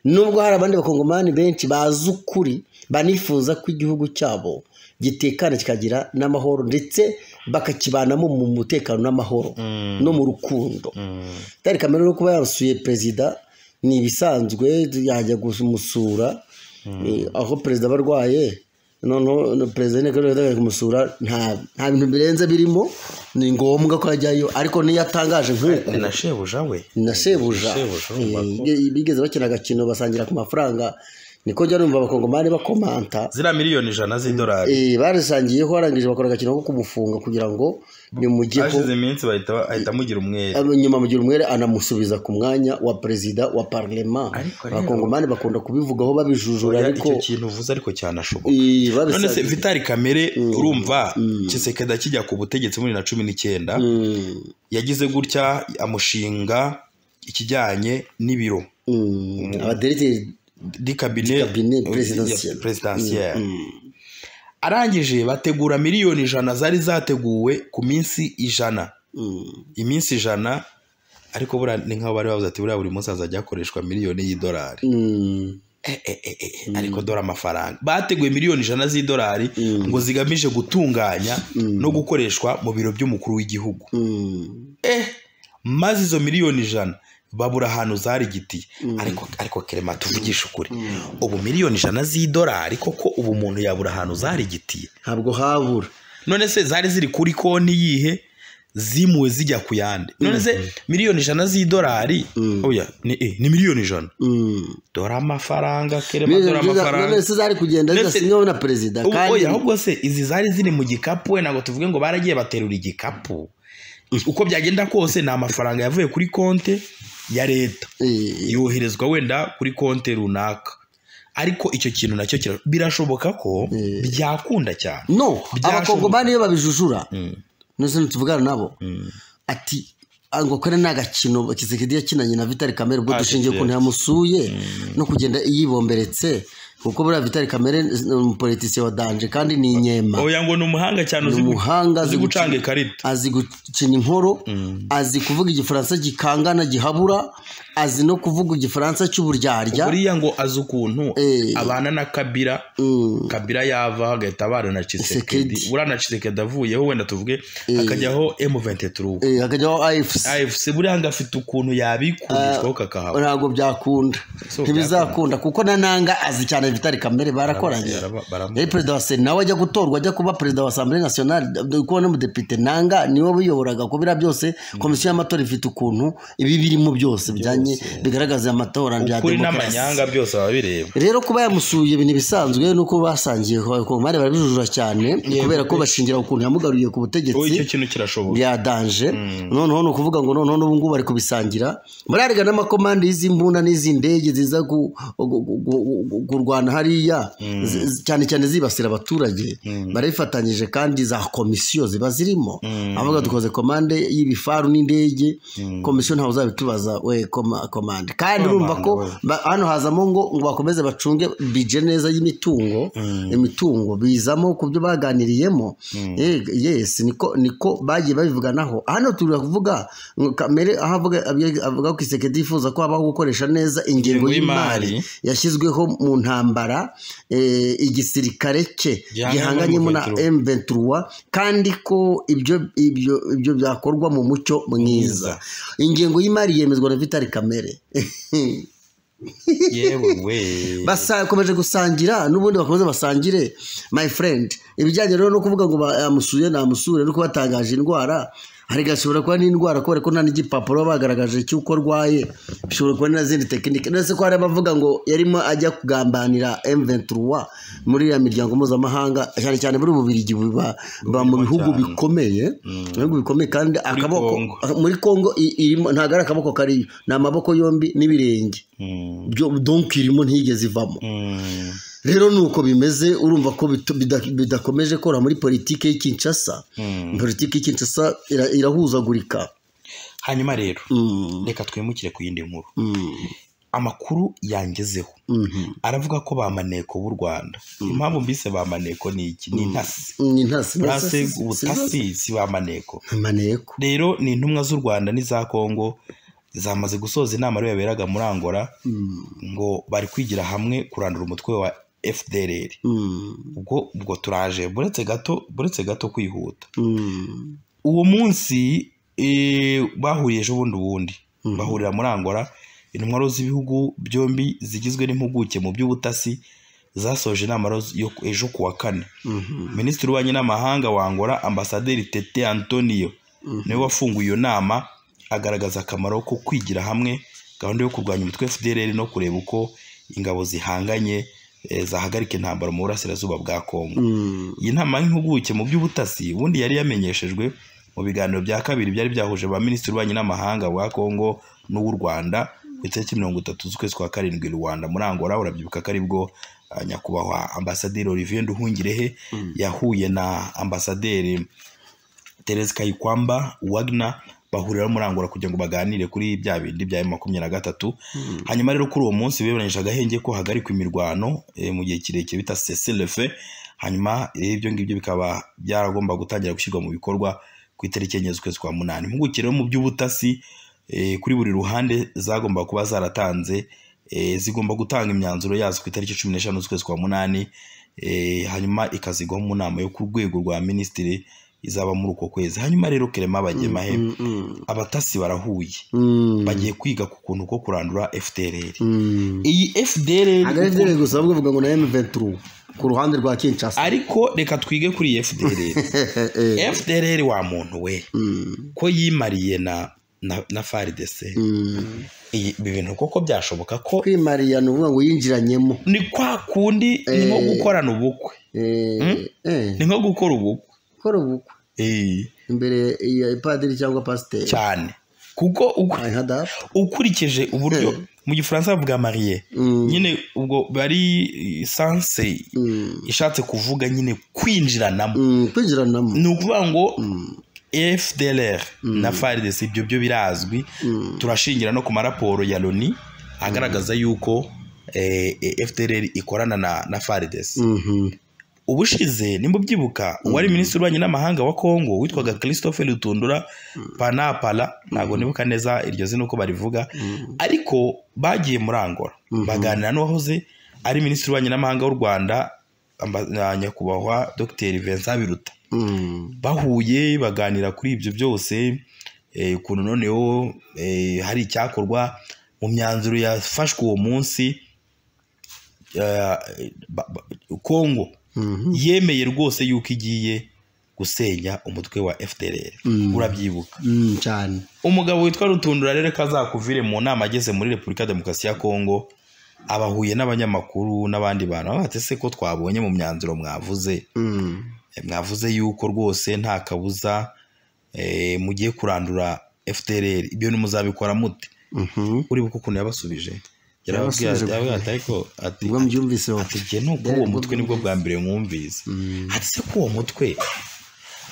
nubwo hari abandi bakongomani benshi bazi ukuri banifuza ko igihugu cyabo gitekana kikagira n'amahoro ndetse bakakibanamo mu mutekano n'amahoro Mm. no mu rukundo Mm. Dani Kamere no kuba yasuye perezida ni ibisanzwe yajya kumusura eh, aho perezida aba arwaye noneho no- perezida w'inteko ishinga amategeko kumusura nta nta bintu birenze birimo ni ngombwa ko ajyayo ariko niyo atangaje nk'uko ni na shebuja we na shebuja shebuja urumva ko- eh, bigeze bakina agakino basangira ku mafaranga niko njya numva abakongomani bakomanta ziriya miliyoni ijana z'idolari eh, barisangiyeho barangije bakora agakino ko kumufunga kugira ngo bimugeho hashize iminsi bahita bahita mugira umwere nyuma mugira umwere anamusubiza ku mwanya wa perezida wa parlement Ariko rero- abakongomani bakunda kubivugaho babijujura Oya, ariko icyo kintu uvuze ariko cyanashoboka eh, babisa- none se vitali kamere urumva kisekedi akijya ku butegetsi muri na cumi n'icyenda Mm, yagize gutya amushinga ikijyanye n'ibiro mm, abaderegiteri di kabine Kabine ya- presidentielle. presidentielle. arangije bategura miliyoni ijana zari zateguwe ku minsi ijana mm, iminsi ijana ariko buriya ni nk'aho bari bavuze ati buriya buri munsi hazajya hakoreshwa miliyoni y'idolari mm, eh, eh, eh, eh, ariko dore amafaranga bateguye miliyoni ijana z'idolari ngo zigamije gutunganya no gukoreshwa mu biro by'umukuru w'igihugu Mm. eh maze izo miliyoni ijana babura ahantu zarigitiye ariko ariko kerema tuvugishe ukuri ubu miliyoni ijana z'idolari koko ubu umuntu yabura ahantu zarigitiye ntabwo habura none se zari ziri kuri konti yihe zimuwe zijya ku yandi none se miliyoni ijana z'idolari oya ni, eh, ni miliyoni ijana Mm. dore amafaranga kerema dore none amafaranga se zari kugenda Ndetse- zidasinywaho na perezida Ubu kandi oya ahubwo se izi zari ziri mu gikapu we ntabwo tuvuge ngo baragiye baterura igikapu uko byagenda kose ni amafaranga yavuye kuri konti ya leta Eh, yoherezwa wenda kuri konti runaka ariko icyo kintu nacyo kira- birashoboka ko byakunda cyane no Byashoboka. abakongomani iyo babijujura Mm. nose ntituvugana nabo ati "Ah, ngo kare ni agakino kisekedi yakinanye na vitali kamere ubwo Ah, dushingiye yes, ukuntu yamusuye no kugenda yibomberetse kuko buriya vitali kamere ni umupolitisiye wa danje kandi ni inyema oya ngo ni umuhanga cyane uzi gu- umuhanga uzi azi gucanga gukina- ikarita azi gukina inkoro azi kuvuga igifaransa gikangana gihabura azi no kuvuga igifaransa cy'uburyarya buriya ngo azi ukuntu Eh. abana na kabira Mm. kabira yava agahita abana na Tshisekedi. cisekedi buriya na cisekedi avuyeho wenda tuvuge akajyaho emu Eh, hakajyaho afc afc buriya ngo afite ukuntu yabikurishwaho kakahaba ntabwo byakunda So, ntibizakunda kuko na nanga azi cyane vitali kamere barakoranye Baraba- baraba- yari perezida wa sena nawe ajya gutorwa ajya kuba perezida wa asambure nasiyonari kuba n'umudepite nanga niwe wiyoboraga ko biriya byose komisiyo y'amatora ifite ukuntu ibi birimo byose bijyanye bigaragaza amatora bya kuri demokarasi n'amanyanga byose babireba rero kuba yamusuye ibintu bisanzwe nuko basangiye ku mari barabijujura cyane kubera ko bashingira ukuntu yamugaruye ku ubu icyo butegetsi kintu kirashoboka bya danje noneho ni ukuvuga ngo noneho n'ubu ngubu bari kubisangira bararega n'amakomande y'izi mbunda n'izi ndege ziza ku- gu- gu- gu- gu- kurwana hariya zi- zi- cyane cyane zibasira abaturage barabifatanyije kandi za komisiyo ziba zirimo avuga dukoze komande y'ibifaru n'indege komisiyo ntawe uzabitubaza we koma- komande kandi urumva ko we. ba- hano hazamo ngo ngo bakomeze bacunge bije neza y'imitungo imitungo bizamo ku byo baganiriyemo Eh, yes niko niko bagiye babivuganaho hano turi kuvuga ngo kamere aho avuga abye- avuga ko isekedi yifuza ko habaho gukoresha neza ingengo Ingengo y'imari y'imari. yashyizweho mu ntambara eh, igisirikare cye Gihanganye gihanganyemo na M23. M23 kandi ko ibyo ibyo ibyo byakorwa mu mucyo mwiza ingengo y'imari yemezwa na Vitali Kamere yewe we bakomeje gusangira n'ubundi bakomeze basangire my friend ibijyanye rero no kuvuga ngo bamusuye namusure nuko batangaje indwara hari gashobora kuba n'indwara kubera ko nta n'igipapuro baba bagaragaje cy'uko arwaye bishobora kuba n'izindi tekinike ndetse ko hari abavuga ngo yarimo ajya kugambanira M23 muri iriya miryango mpuzamahanga cyane cyane muri bubirigi buba buba mu bihugu bikomeye mu bihugu bikomeye kandi akaboko Congo. muri Congo i- irimo ntabwo ari akaboko kariyo ni amaboko yombi n'ibirenge Mm. byo- donk irimo ntigeze ivamo Mm. rero ni uko bimeze urumva ko bitu- bida- bidakomeje kora muri politiki y'i Kinshasa Mm. politiki y'i Kinshasa ira- irahuzagurika hanyuma rero Mm, reka twimukire ku yindi nkuru mm, amakuru yangezeho mhm. aravuga ko ba maneko b'u rwanda impamvu mbise ba maneko ni iki ni intasi ni intasi burase ubutasi si ba maneko amaneko rero ni intumwa z'u rwanda n'iza kongo zamaze gusoza inama rero yaberaga muri angola ngo bari kwigira hamwe kurandura umutwe wa fdr ubwo ubwo turaje buretse gato buretse gato kwihuta uwo munsi eh, bahuriye ejo bundi ubundi bahurira muri angola intwaro z'ibihugu byombi zigizwe n'impuguke mu by'ubutasi zasoje inama rero yo ejo ku wa kane minisitiri w'ububanyi n'amahanga wa angola ambasaderi tete antonio niwe wafunguye iyo nama agaragaza akamaro ko kwigira hamwe gahunda yo kurwanya umutwe fdr no kureba uko ingabo zihanganye eh, zahagarika intambara mu burasirazuba bwa kongo iyi nama y'impuguke mu by'ubutasi ubundi yari yamenyeshejwe mu biganiro bya kabiri byari byahuje ba minisitiri w'ububanyi n'amahanga wa kongo n'uw'u rwanda ku itariki mirongo itatu z'ukwezi kwa karindwi rwanda muri angola urabyibuka ko aribwo ah, nyakubahwa ambasaderi olivier nduhungirehe yahuye na ambasaderi Terese Kayikwamba Wagner bahurira muri Angola kugira ngo baganire kuri bya bindi bya makumyabiri na gatatu hanyuma rero kuri uwo munsi bemeranyije agahenge ko hagarikwa imirwano eh, mu gihe kirekire bita cessez le feu hanyuma eh, ibyo ngibyo bikaba byaragomba gutangira gushyirwa mu bikorwa ku itariki enye z'ukwezi kwa munani impuguke rero mu by'ubutasi eh, kuri buri ruhande zagomba kuba zaratanze eh, zigomba gutanga imyanzuro yazo ku itariki cumi n'eshanu z'ukwezi kwa munani eh, hanyuma ikazigwaho mu nama yo ku rwego rwa minisitiri izaba muri uko kwezi hanyuma rero kerema bagema he abatasi barahuye bagiye kwiga ku kuntu ko kurandura fdrr iyi fdrr agari rero gusa bavuga ngo na M23 ku ruhande rwa Kinshasa ariko reka twige kuri iyi fdrr fdrr wa muntu we ko yimariye na na, na frdc iyi ibi bintu koko byashoboka ko kwimariya ni ukuvuga ngo yinjiranyemo ni kwa kundi ni nko Eh. gukorana ubukwe Eh, eh, ni nko gukora ubukwe gukora ubukwe Eh, imbere ya padiri cyangwa pasiteri cyane kuko uku- Ay, hadafu. ukurikije uburyo Eh. mu gifaransa bavuga mariye Mm, nyine ubwo bari sanse mm, ishatse kuvuga nyine kwinjiranamo mm, kwinjiranamo ni ukuvuga ngo Mm, fdlr na frdc ibyo byo birazwi mm, turashingira no ku maraporo ya loni agaragaza yuko eh, eh, fdlr ikorana na, na frdc mhm. ubushize nimubyibuka uwari minisitiri w'ububanyi n'amahanga wa kongo witwaga christophe rutundura panapala ntabwo nibuka neza iryo zina uko barivuga ariko bagiye muri angola baganira n'uwahoze ari minisitiri w'ububanyi n'amahanga w'u rwanda amba- na nyakubahwa dr vincent biruta Mm, bahuye baganira kuri ibyo byose eh, ukuntu noneho eh, hari icyakorwa mu myanzuro yafashwe uwo munsi eh, ba- ba- kongo mhm. yemeye rwose yuko igiye gusenya umutwe wa fdr Mm. urabyibuka Mm, cyane umugabo witwa rutundura rero ko azakuvire mu nama ageze muri repubulika ya demokarasi ya kongo abahuye n'abanyamakuru n'abandi bantu aho se ko twabonye mu myanzuro mwavuze Mm, Eh, mwavuze yuko rwose nta kabuza eh, mugiye kurandura fdr ibyo nimuzabikora mute mhm. uribuka ukuntu yabasubije yarababwiye Yabasubije yarababwiye ati ariko ati ubwo mbyumvise wowe. atijye nubwo uwo mutwe nibwo bwa mbere mwumvise Mm, ati se ko uwo mutwe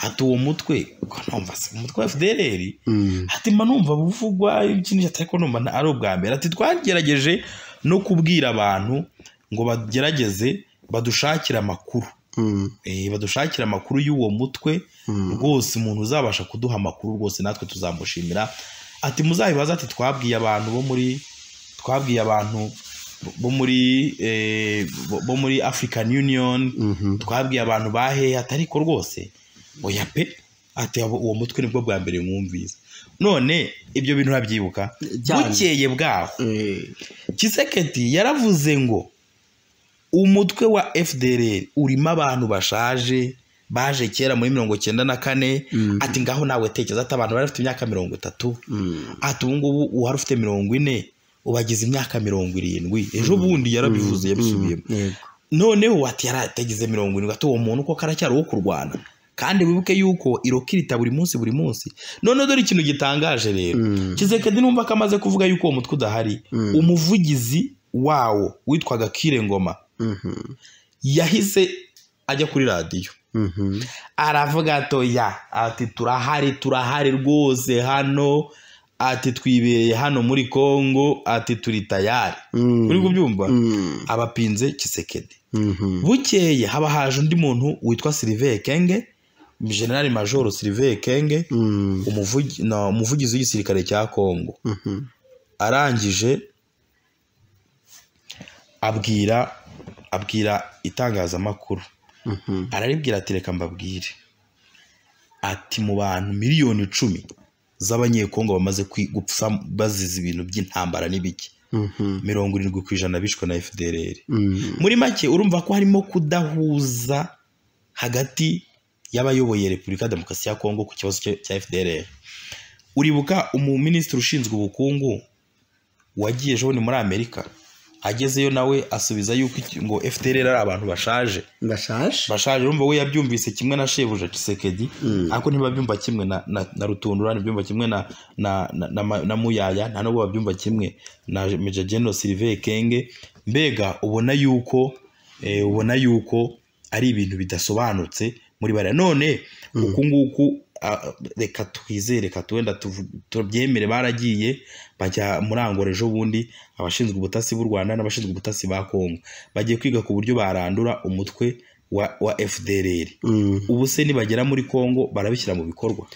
ati uwo mutwe ko numva se umutwe wa fdr mm, ati mba numva buvugwa ikintu cyatari ko numva nta- ari ubwa mbere ati twagerageje no kubwira abantu ngo bagerageze badushakire amakuru mm, Eh, badushakire amakuru y'uwo mutwe mm, rwose umuntu uzabasha kuduha amakuru rwose natwe tuzamushimira ati muzabibaza ati twabwiye abantu bo muri twabwiye abantu bo muri eh, bo- bo muri african union mhm. twabwiye abantu bahehe atariko rwose oya pe ati abo- uwo mutwe nibwo bwa mbere mwumvise none ibyo bintu urabyibuka Cyane. bukeye bwaho Eh, kiseketi yaravuze ngo umutwe wa fdr urimo abantu bashaje baje kera muri mirongo cyenda na kane Mm. ati ngaho nawe tekereza ati abantu bari bafite imyaka mirongo itatu mm, ati ubu ngubu uhari ufite mirongo ine ubagize imyaka mirongo irindwi ejo bundi yarabivuze yabisubiyemo mm, yego. noneho ati yaratagize mirongo irindwi ati uwo muntu uko karacyari uwo kurwana kandi wibuke yuko irokirita buri munsi buri munsi noneho dore ikintu gitangaje rero Mm, kizekedi numva ko amaze kuvuga yuko uwo mutwe udahari Mm. umuvugizi wawo witwaga kire ngoma mhm, yahise ajya kuri radiyo mhm. aravuga ati oya ati turahari turahari rwose hano ati twibereye hano muri kongo ati turi tayari Mm, uri kubyumva mm, abapinze kisekedi mhm. bukeye haba haje undi muntu witwa silive kenge generali majoro silive kenge Mm, umuvugi- na- umuvugizi w'igisirikare cya kongo mhm. arangije abwira abwira itangazamakuru Mhm. araribwira ati reka mbabwire ati mu bantu miliyoni icumi z'abanyekongo bamaze kwi- gupfa bazize ibintu by'intambara n'ibiki Mhm. mirongo irindwi ku ijana bishwe na fdr Mm, muri make urumva ko harimo kudahuza hagati y'abayoboye repubulika ya demokarasi ya kongo ku kibazo cya- cya fdr uribuka umuminisitiri ushinzwe ubukungu wagiye ejo bundi muri amerika agezeyo nawe asubiza yuko iki- ngo fdr ari abantu bashaje ndashaje bashaje urumva we yabyumvise kimwe na shebuja kisekedi ariko ntibabyumva kimwe na, na, na rutundura ntibyumva kimwe na, na, na, na, ma- na muyaya nta nubwo babyumva kimwe na meja general silive kenge mbega ubona yuko eh, ubona yuko ari ibintu bidasobanutse muri bara none uku nguku ah, reka twizere reka tuwenda tuvu- tubyemere baragiye bajya muri angola ejo bundi abashinzwe ubutasi b'u rwanda n'abashinzwe ubutasi ba kongo bagiye kwiga ku buryo barandura umutwe wa, wa fdr Mm. ubu se nibagera muri kongo barabishyira mu bikorwa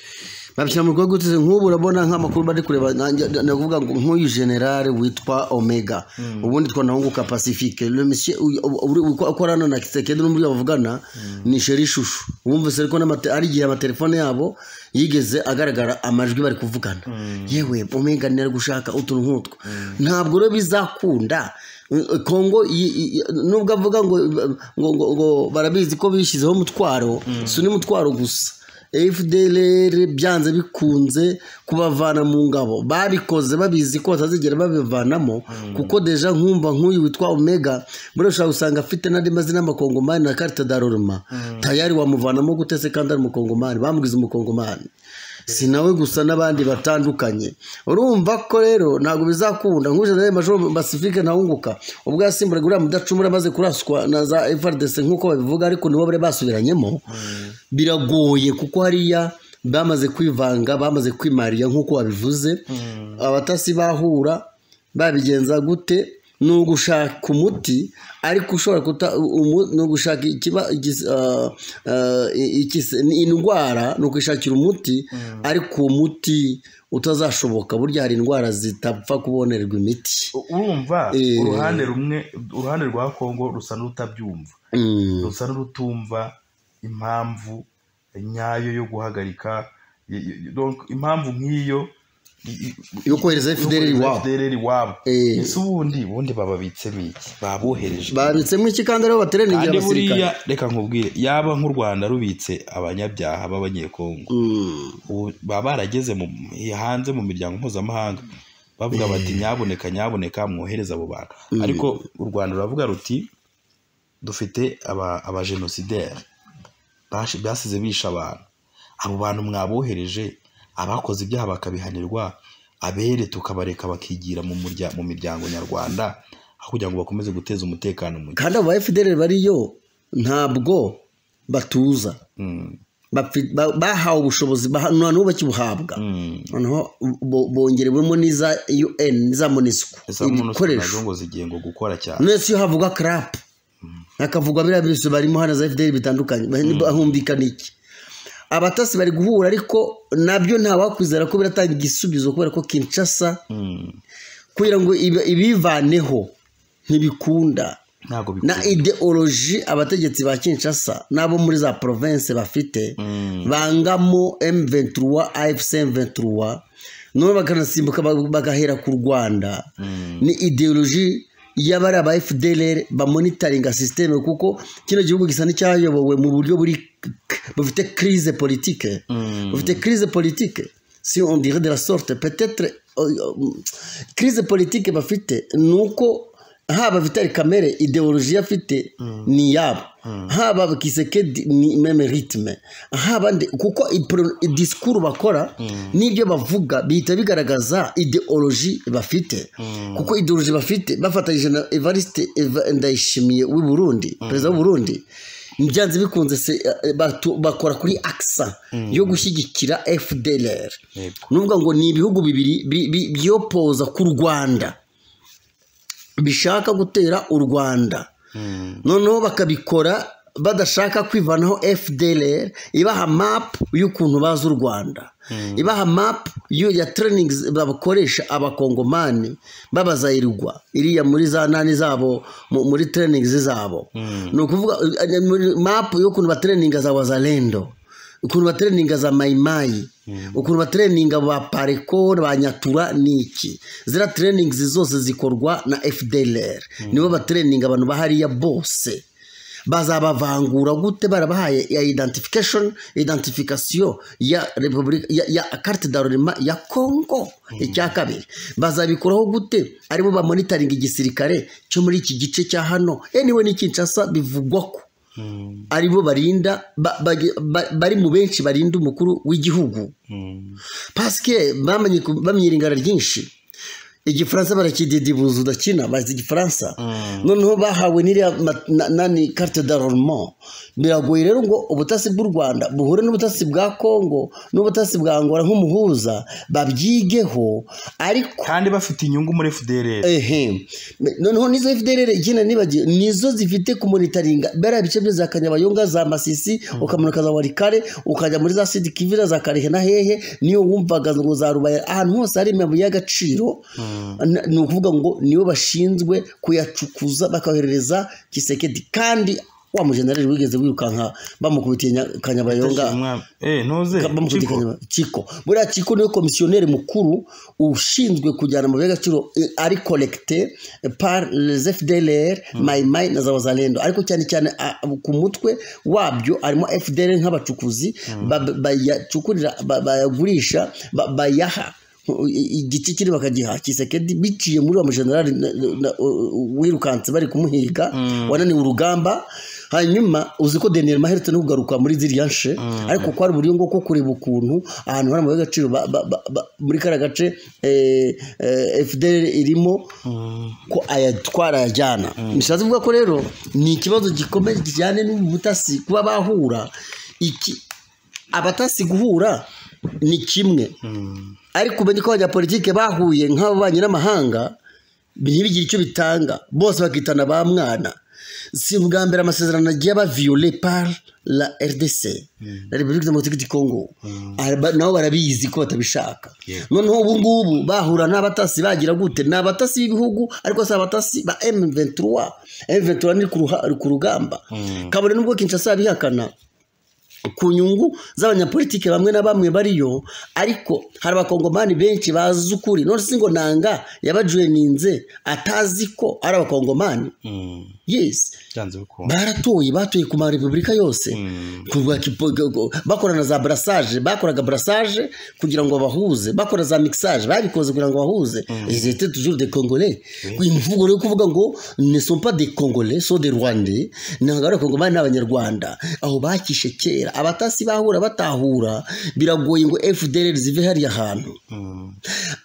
babishyira mu bikorwa guteze nk'ubu urabona nk'amakuru bari kureba nanjye ni ukuvuga ngo nk'uyu generale witwa omega ubundi twanahunguka pacifique Le monsieur uyu- ubu- uri- uko- ukorana na kisekedi n'uburyo bavugana ni sheri ishusho wumva se ko n'amate- ari igihe amatelefone yabo yigeze agaragara amajwi bari kuvugana yewe omega ni ari gushaka utuntu nk'utwo ntabwo rero bizakunda Mm, kongo yi- yi- nubwo avuga ngo ngo- ngo- ngo barabizi ko bishyizeho umutwaro si undi mutwaro gusa fdr byanze bikunze kubavana mu ngabo barikoze babizi ko batazigera babivanamo kuko deja nkumva nk'uyu witwa omega muri ushobora gusanga afite n'andi mazina y'amakongomani na karita daroroma tayari wamuvanamo gute se kandi ari umukongomani bamubwiza umukongomani si nawe gusa n'abandi batandukanye urumva ko rero ntabwo bizakunda nk'uje nawe majoro basifike ntawunguka ubwo yasimburaga uriya mudacumura amaze kuraswa na za FRDC nk'uko babivuga ariko nibo bari basubiranyemo biragoye kuko hariya bamaze kwivanga bamaze kwimarira nk'uko babivuze abatasi bahura babigenza gute ni ugushaka umuti ariko ushobora kuta umu- ni ugushaka ikiba igis- ah, ah, ikis- ni indwara ni ukwishakira umuti ariko uwo muti utazashoboka burya hari indwara zitapfa kubonerwa imiti urumva Eh. uruhande rumwe uruhande rwa kongo rusa n'urutabyumva Mm. rusa n'urutumva impamvu nyayo yo guhagarika y- y- donc impamvu nk'iyo i- i- Yo kohereza yo FDLR kohereza iwabo. FDLR iwabo Eh. ese ubundi ubundi bababitsemo iki babohereje babitsemo iki kandi ariho bateraniye igihe kandi abasirikare buriya reka nkubwire yaba nk'u rwanda rubitse abanyabyaha b'abanyekongo Mm. ubu baba barageze mu hanze mu miryango mpuzamahanga bavuga bati nyaboneka nyaboneka mwohereze abo bantu ariko u rwanda ruravuga ruti dufite aba- abajenosideri bashi- basize bisha abantu abo bantu mwabohereje abakoze ibyaha bakabihanirwa abere tukabareka bakigira mu murya- mu miryango nyarwanda aho kugira ngo bakomeze guteza umutekano mu gihugu kandi abo ba fdr bariyo ntabwo batuza Mm. Bafi- ba- bahawe ubushobozi baha- nta n'ubu bakibuhabwa Mm. noneho bo- bongerewemo n'iza un n'iza monesco Ese umuntu ibikoresho ngo zigiye ngo gukora cyane ndetse iyo havuga carapu hakavugwa biriya byose barimo hano za fdr bitandukanye bahumvikana iki abatasi bari guhura ariko nabyo ntawakwizera ko biratanga igisubizo kubera ko kinshasa Mm. kugira ngo ibi- ibivaneho ntibikunda ntabwo na bikunda ideoloji abategetsi ba kinshasa n'abo muri za province bafite Mm. bangamo m23 afc m23 none bakanasimbuka ba- bagahera ku rwanda ni ideoloji y'abari aba fdr bamonitaringa sisiteme kuko kino gihugu gisa n'icyayobowe mu buryo buri bufite crise politike bufite crise politike si on dirait de la sorte peut-être euh, euh, crise politique bafite ni uko haba vitali kamere ideoloji afite ni yabo haba kisekedi ni meme ritme haba nde kuko ipro- disikuru bakora n'ibyo bavuga bihita bigaragaza ideoloji bafite kuko ideoloji bafite bafatanyije na evariste Eva- ndayishimiye w'i burundi perezida w'u burundi byanze bikunze se eh, batu- bakora kuri akisa yo gushyigikira fdlr Yego. nuvuga ngo ni ibihugu bibiri bi- bi- byopoza ku rwanda bishaka gutera u rwanda noneho bakabikora badashaka kwivanaho fdr ibaha map y'ukuntu bazi u rwanda ibaha map y'u- ya trainings bakoresha abakongomani babazayirwa iriya muri za nani zabo mu- muri trainings zabo ni ukuvuga eh, muri map y'ukuntu batraninga za wazalendo ukuntu batereninga za mayimayi ukuntu batereninga ba pareko ba nyatura ni iki ziriya tereningi zose zikorwa na fdr nibo batereninga abantu bahariya bose bazabavangura gute barabahaye ya identification identification ya repubulika ya, ya carte d'arrondissement ya congo icya kabiri bazabikuraho gute aribo bamonitaringa igisirikare cyo muri iki gice cya hano anyway ni kinshasa bivugwa ko aribo barinda ba- bage- ba- bari mu benshi barinda umukuru w'igihugu pasike bamenye ku- bamenye iringana ryinshi igifaransa barakididibuza udakina bazi igifaransa noneho bahawe n'iriya ma- na- nani carte d'armement biragoye rero ngo ubutasi bw'u rwanda buhure n'ubutasi bwa kongo n'ubutasi bwa angola nk'umuhuza babyigeho ariko kandi bafite inyungu muri fdr ehe noneho nizo fdr ikina nibagiwe nizo zifite kumonitaringa bariya bice byo za kanyabayonga za masisi ukamanuka za warikare ukajya muri za sidi kivira za karehe na hehe niyo wumvaga ngo za rubaya ahantu hose hari imabuye y'agaciro na- ni ukuvuga ngo nibo bashinzwe kuyacukuza bakayoherereza kisekedi kandi wa mujenerali wigeze wirukanka bamukubitiye nya- kanyabayonga eh ntuze bamukubita Chiko. ikanyama. Chiko buriya Chiko niwe komisiyoneri mukuru ushinzwe kujyana amabuye y'agaciro eh, ari collecte par les FDLR Maimai na za Wazalendo ariko cyane cyane ah, ku mutwe wabyo harimo FDLR nk'abacukuzi ba- bayacukurira ba- bayagurisha ba- bayaha igiti kiri bakagiha kisekedi biciye muri wa mujenerali na- na- wirukanse bari kumuhiga wananiwe urugamba hanyuma uzi ko deniyeli maherutse no kugaruka muri ziriya nshe ariko kwari uburyo bwo ko kureba ukuntu ahantu hari amabuye y'agaciro ba- ba- ba- ba- muri kariya gace eh, eh, fdr irimo ko ayatwara ayajyana bishatse kuvuga ko rero ni ikibazo gikomeye kijyanye n'ubu butasi kuba bahura iki abatasi guhura ni kimwe ariko umenye ko abanyapolitike bahuye nk'ababanyi n'amahanga ntibigire icyo bitanga bose bakitana ba mwana si ubwa mbere amasezerano agiye aba viole par la rdc la repubulika demokarike di congo Araba- nabo barabizi ko batabishaka noneho ubu ngubu bahura n'abatasi bagira gute ni abatasi b'ibihugu ariko si abatasi ba m23 m23 ni ku ruha- ku rugamba kabone n'ubwo kinshasa yabihakana ku nyungu z'abanyapolitike bamwe na bamwe bariyo ariko hari abakongomani benshi bazi ukuri none si ngo nanga yabajuweninze atazi ko ari abakongomani Mm, yes byanze bikunda baratoye batuye ku marepubulika yose Ku rwa kipo- go- go- bakora na za brassage bakoraga brassage kugira ngo bahuze bakora za mixage babikoze kugira ngo bahuze ils étaient toujours des congolais imvugo yo kuvuga ngo ne sont pas des congolais sont des rwandais ntabwo ari abakongomani n'abanyarwanda aho bakishe kera abatasi bahura batahura biragoye ngo fdr zive hariya hantu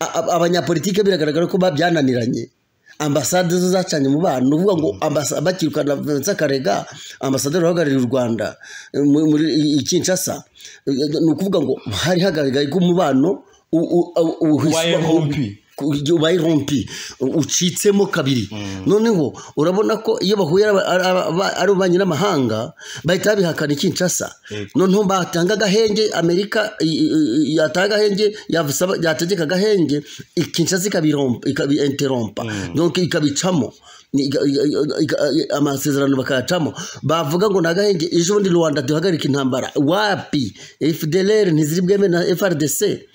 A- a- abanyapolitike biragaragara ko ba- byananiranye ambasade zo zacanye mu bana ni ukuvuga ngo ambasa- bakirukana Vincent Karega ambasaderi uhagarariye u rwanda eh, muri muri i- i Kinshasa Eh, ni ukuvuga ngo hari hagaragaye ko umubano u- u- u- uhiswa- Wabaye rompi. ku- igihe ubaye rompi u- ucitsemo kabiri noneho urabona ko iyo bahuye ari aba- ari aba- ari ububanyi n'amahanga bahita babihakana i Kinshasa Yego. noneho batanga agahenge amerika i- i- i- yatanga agahenge yasaba- yategeka agahenge i- Kinshasa ikabirompa ikabinterompa donc ikabicamo ni- iga- iga- iga- iga- amasezerano bakayacamo bavuga ngo ni agahenge ejo bundi rwanda duhagarika intambara wapi fdlr ntiziri bweme na frdc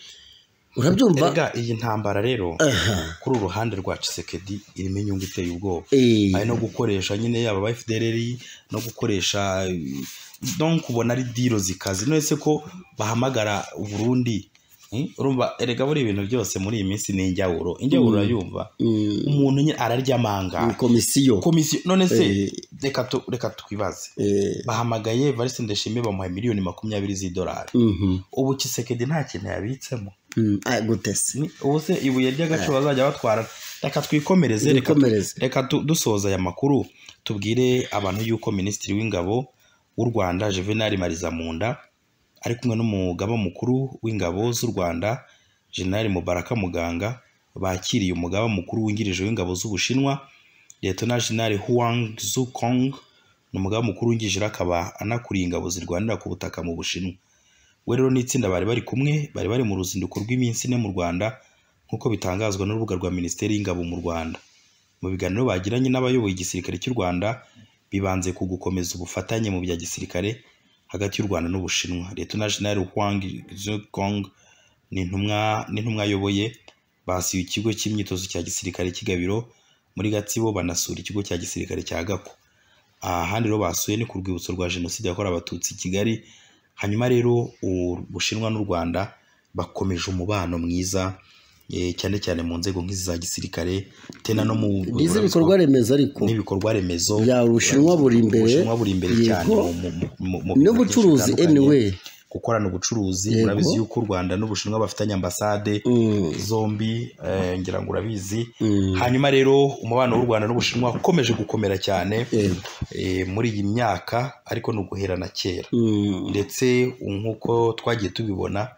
urabyumva erega iyi ntambara rero kuri uruhande rwa Tshisekedi irimo inyungu iteye ubwoba Eh. ari no gukoresha nyine yaba aba FDLR no gukoresha donc ubona ari diro zikazi nese ko bahamagara u Burundi Eh, urumva erega buri ibintu byose muri iyi minsi ni injyawuro injyawuro urayumva umuntu nyine araryamanga ni komisiyo komisiyo none se Eh. reka tu- reka twibaze Eh, bahamagaye Evariste Ndayishimiye bamuha miliyoni makumyabiri z'idolari mhm, ubu Tshisekedi nta kintu yabitsemo mm, ah, gute se Ni- ubu se ibuye ry'agaciro bazajya batwara reka twikomereze reka tu- Twikomereze. reka tu- dusoza aya makuru tubwire abantu yuko minisitiri w'ingabo w'u rwanda juvenal marizamunda ari kumwe n'umugaba mukuru w'ingabo z'u rwanda general mubaraka muganga bakiriye umugaba mukuru wungirije w'ingabo z'ubushinwa liyetona general huang zukong ni umugaba mukuru wungirije rero akaba anakuriye ingabo zirwanira ku butaka mu bushinwa we rero n'itsinda bari bari kumwe bari bari mu ruzinduko rw'iminsi ine mu rwanda nk'uko bitangazwa n'urubuga rwa minisiteri y'ingabo mu rwanda mu biganiro bagiranye n'abayoboye igisirikare cy'u rwanda bibanze ku gukomeza ubufatanye mu bya gisirikare hagati y'u rwanda n'ubushinwa leta general huang zukong ni intumwa n'intumwa ayoboye basuye ikigo cy'imyitozo cya gisirikare cy'igabiro muri gatsibo banasura ikigo cya gisirikare cya gako ahandi rero basuye ni ku rwibutso rwa jenoside yakorewe abatutsi i kigali hanyuma rero u- ubushinwa n'u rwanda bakomeje umubano mwiza eh, cyane cyane mu nzego nk'izi za gisirikare tena no mu n'izi bikorwa remezo ariko n'ibikorwa remezo Ya, Ubushinwa buri imbere. ubushinwa buri imbere cyane Yego. mu- mu- mu- mu- mu- mu- n'ubucuruzi bitandukanye. anyway gukorana ubucuruzi Yego. urabizi yuko u rwanda n'ubushinwa bafitanye ambasade Mm. zombi eh, ngira ngo urabizi Mm. hanyuma rero umubano w'u rwanda n'ubushinwa ukomeje gukomera cyane Yego. eh, muri iyi myaka ariko ni uguhera na kera Mm. ndetse nk'uko twagiye tubibona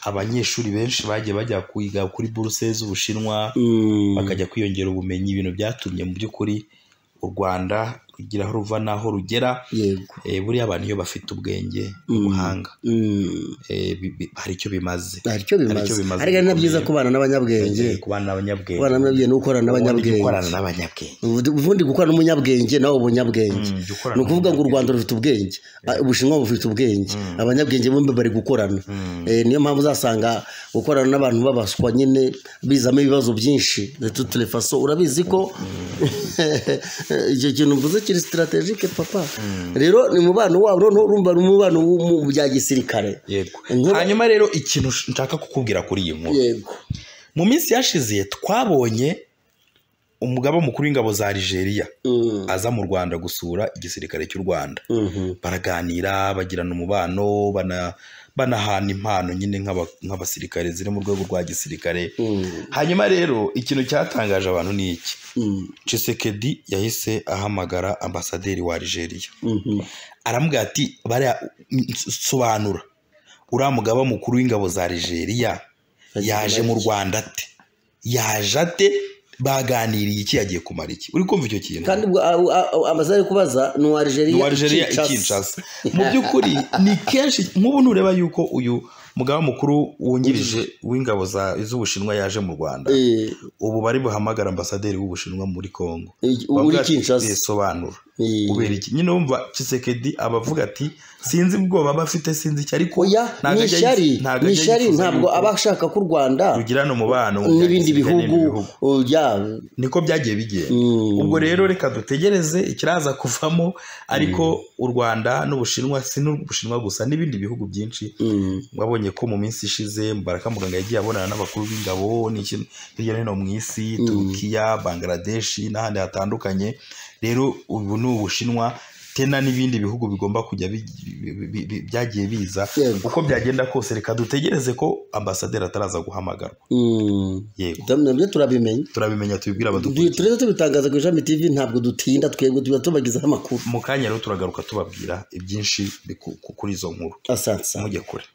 abanyeshuri benshi bagiye bajya kwiga kuri buruse z'ubushinwa Mm. bakajya kwiyongera ubumenyi ibintu byatumye mu by'ukuri u rwanda rugira aho ruva n'aho rugera Yego. Eh, buriya abantu iyo bafite ubwenge Mm. n'ubuhanga Mm. eh, bi- bi- hari icyo bimaze Hari icyo Hari icyo bimaze bimaze ariko ari na bikomeye. byiza kubana n'abanyabwenge Eh, ku bana n'abanyabwenge kubana n'abanyabwenge ni ugukorana Ubundi jya n'abanyabwenge ukorana n'abanyabwenge ubundi gukorana n'umunyabwenge nawe ubunyabwenge Mm, jya ukorana ni ukuvuga ngo u rwanda rufite ubwenge Ah, ubushinwa bufite ubwenge abanyabwenge bombi bari gukorana Eh, niyo mpamvu uzasanga gukorana n'abantu babaswa nyine bizamo ibibazo byinshi tuturefaso urabizi ko icyo kintu mvuze kiri sitarategike papa rero ni umubano wabo noneho urumva ni umubano wo mu bya gisirikare yego Inkuru- hanyuma rero ikintu sh- nshaka kukubwira kuri iyi nkuru yego mu minsi yashize twabonye umugaba mukuru w'ingabo za Algeria Mm, aza mu Rwanda gusura igisirikare cy'u Rwanda mhm, baraganira bagirana umubano bana- banahana impano nyine nk'aba- nk'abasirikare ziri mu rwego rwa gisirikare mm, hanyuma rero ikintu cyatangaje abantu ni iki mm, cisekedi yahise ahamagara ambasaderi wa Algeria mhm, aramubwira ati bariya sobanura uriya mugaba mukuru w'ingabo za Algeria yaje mu Rwanda ate yaje ate baganiriye iki yagiye kumara iki uri kumva icyo kintu kandi ubwo a- a- a- amaze ari kubaza ni uwa ni Algeria uwa Algeria i Kinshasa mu by'ukuri ni kenshi nk'ubu nureba yuko uyu mugaba mukuru wungirije w'ingabo za- z'ubushinwa yaje mu Rwanda Eh, ubu bari buhamagara ambasaderi w'ubushinwa muri Kongo i- uri Kinshasa risobanura Eh, kubera iki nyine wumva Tshisekedi aba avuga ati sinzi ubwoba bafite sinzi icyo ariko oya ntabwo ni ajya ishyari yifuza- ntabwo ni ajya ishyari yifuza ntabwo yuko aba ashaka ko u rwanda tugirana umubano mu bya n'ibindi gisirikare bihugu n'ibindi bihugu. uh, bya niko byagiye bigenda Mm. ubwo rero reka dutegereze ikiraza kuvamo ariko u Rwanda n'Ubushinwa si n'Ubushinwa gusa n'ibindi bihugu byinshi Mm, wabonye ko mu minsi ishize Mubaraka Muganga yagiye abonana n'abakuru b'ingabo n'iki- hirya no hino mu isi Turukiya Bangladesh n'ahandi hatandukanye rero ubu ni Ubushinwa tena n'ibindi bihugu bigomba kujya bi- bi- bi- bi- byagiye biza Yego. uko byagenda kose reka dutegereze ko ambasaderi ataraza guhamagarwa mm. yego Damwe, nabyo turabimenya turabimenya tubibwira Du- abadukurikiye turetse tubitangaza ku ishami tv ntabwo dutinda twebwe tuba tubagezaho amakuru mu kanya rero turagaruka tubabwira ibyinshi biku- ku- kuri izo nkuru asansa mujye kure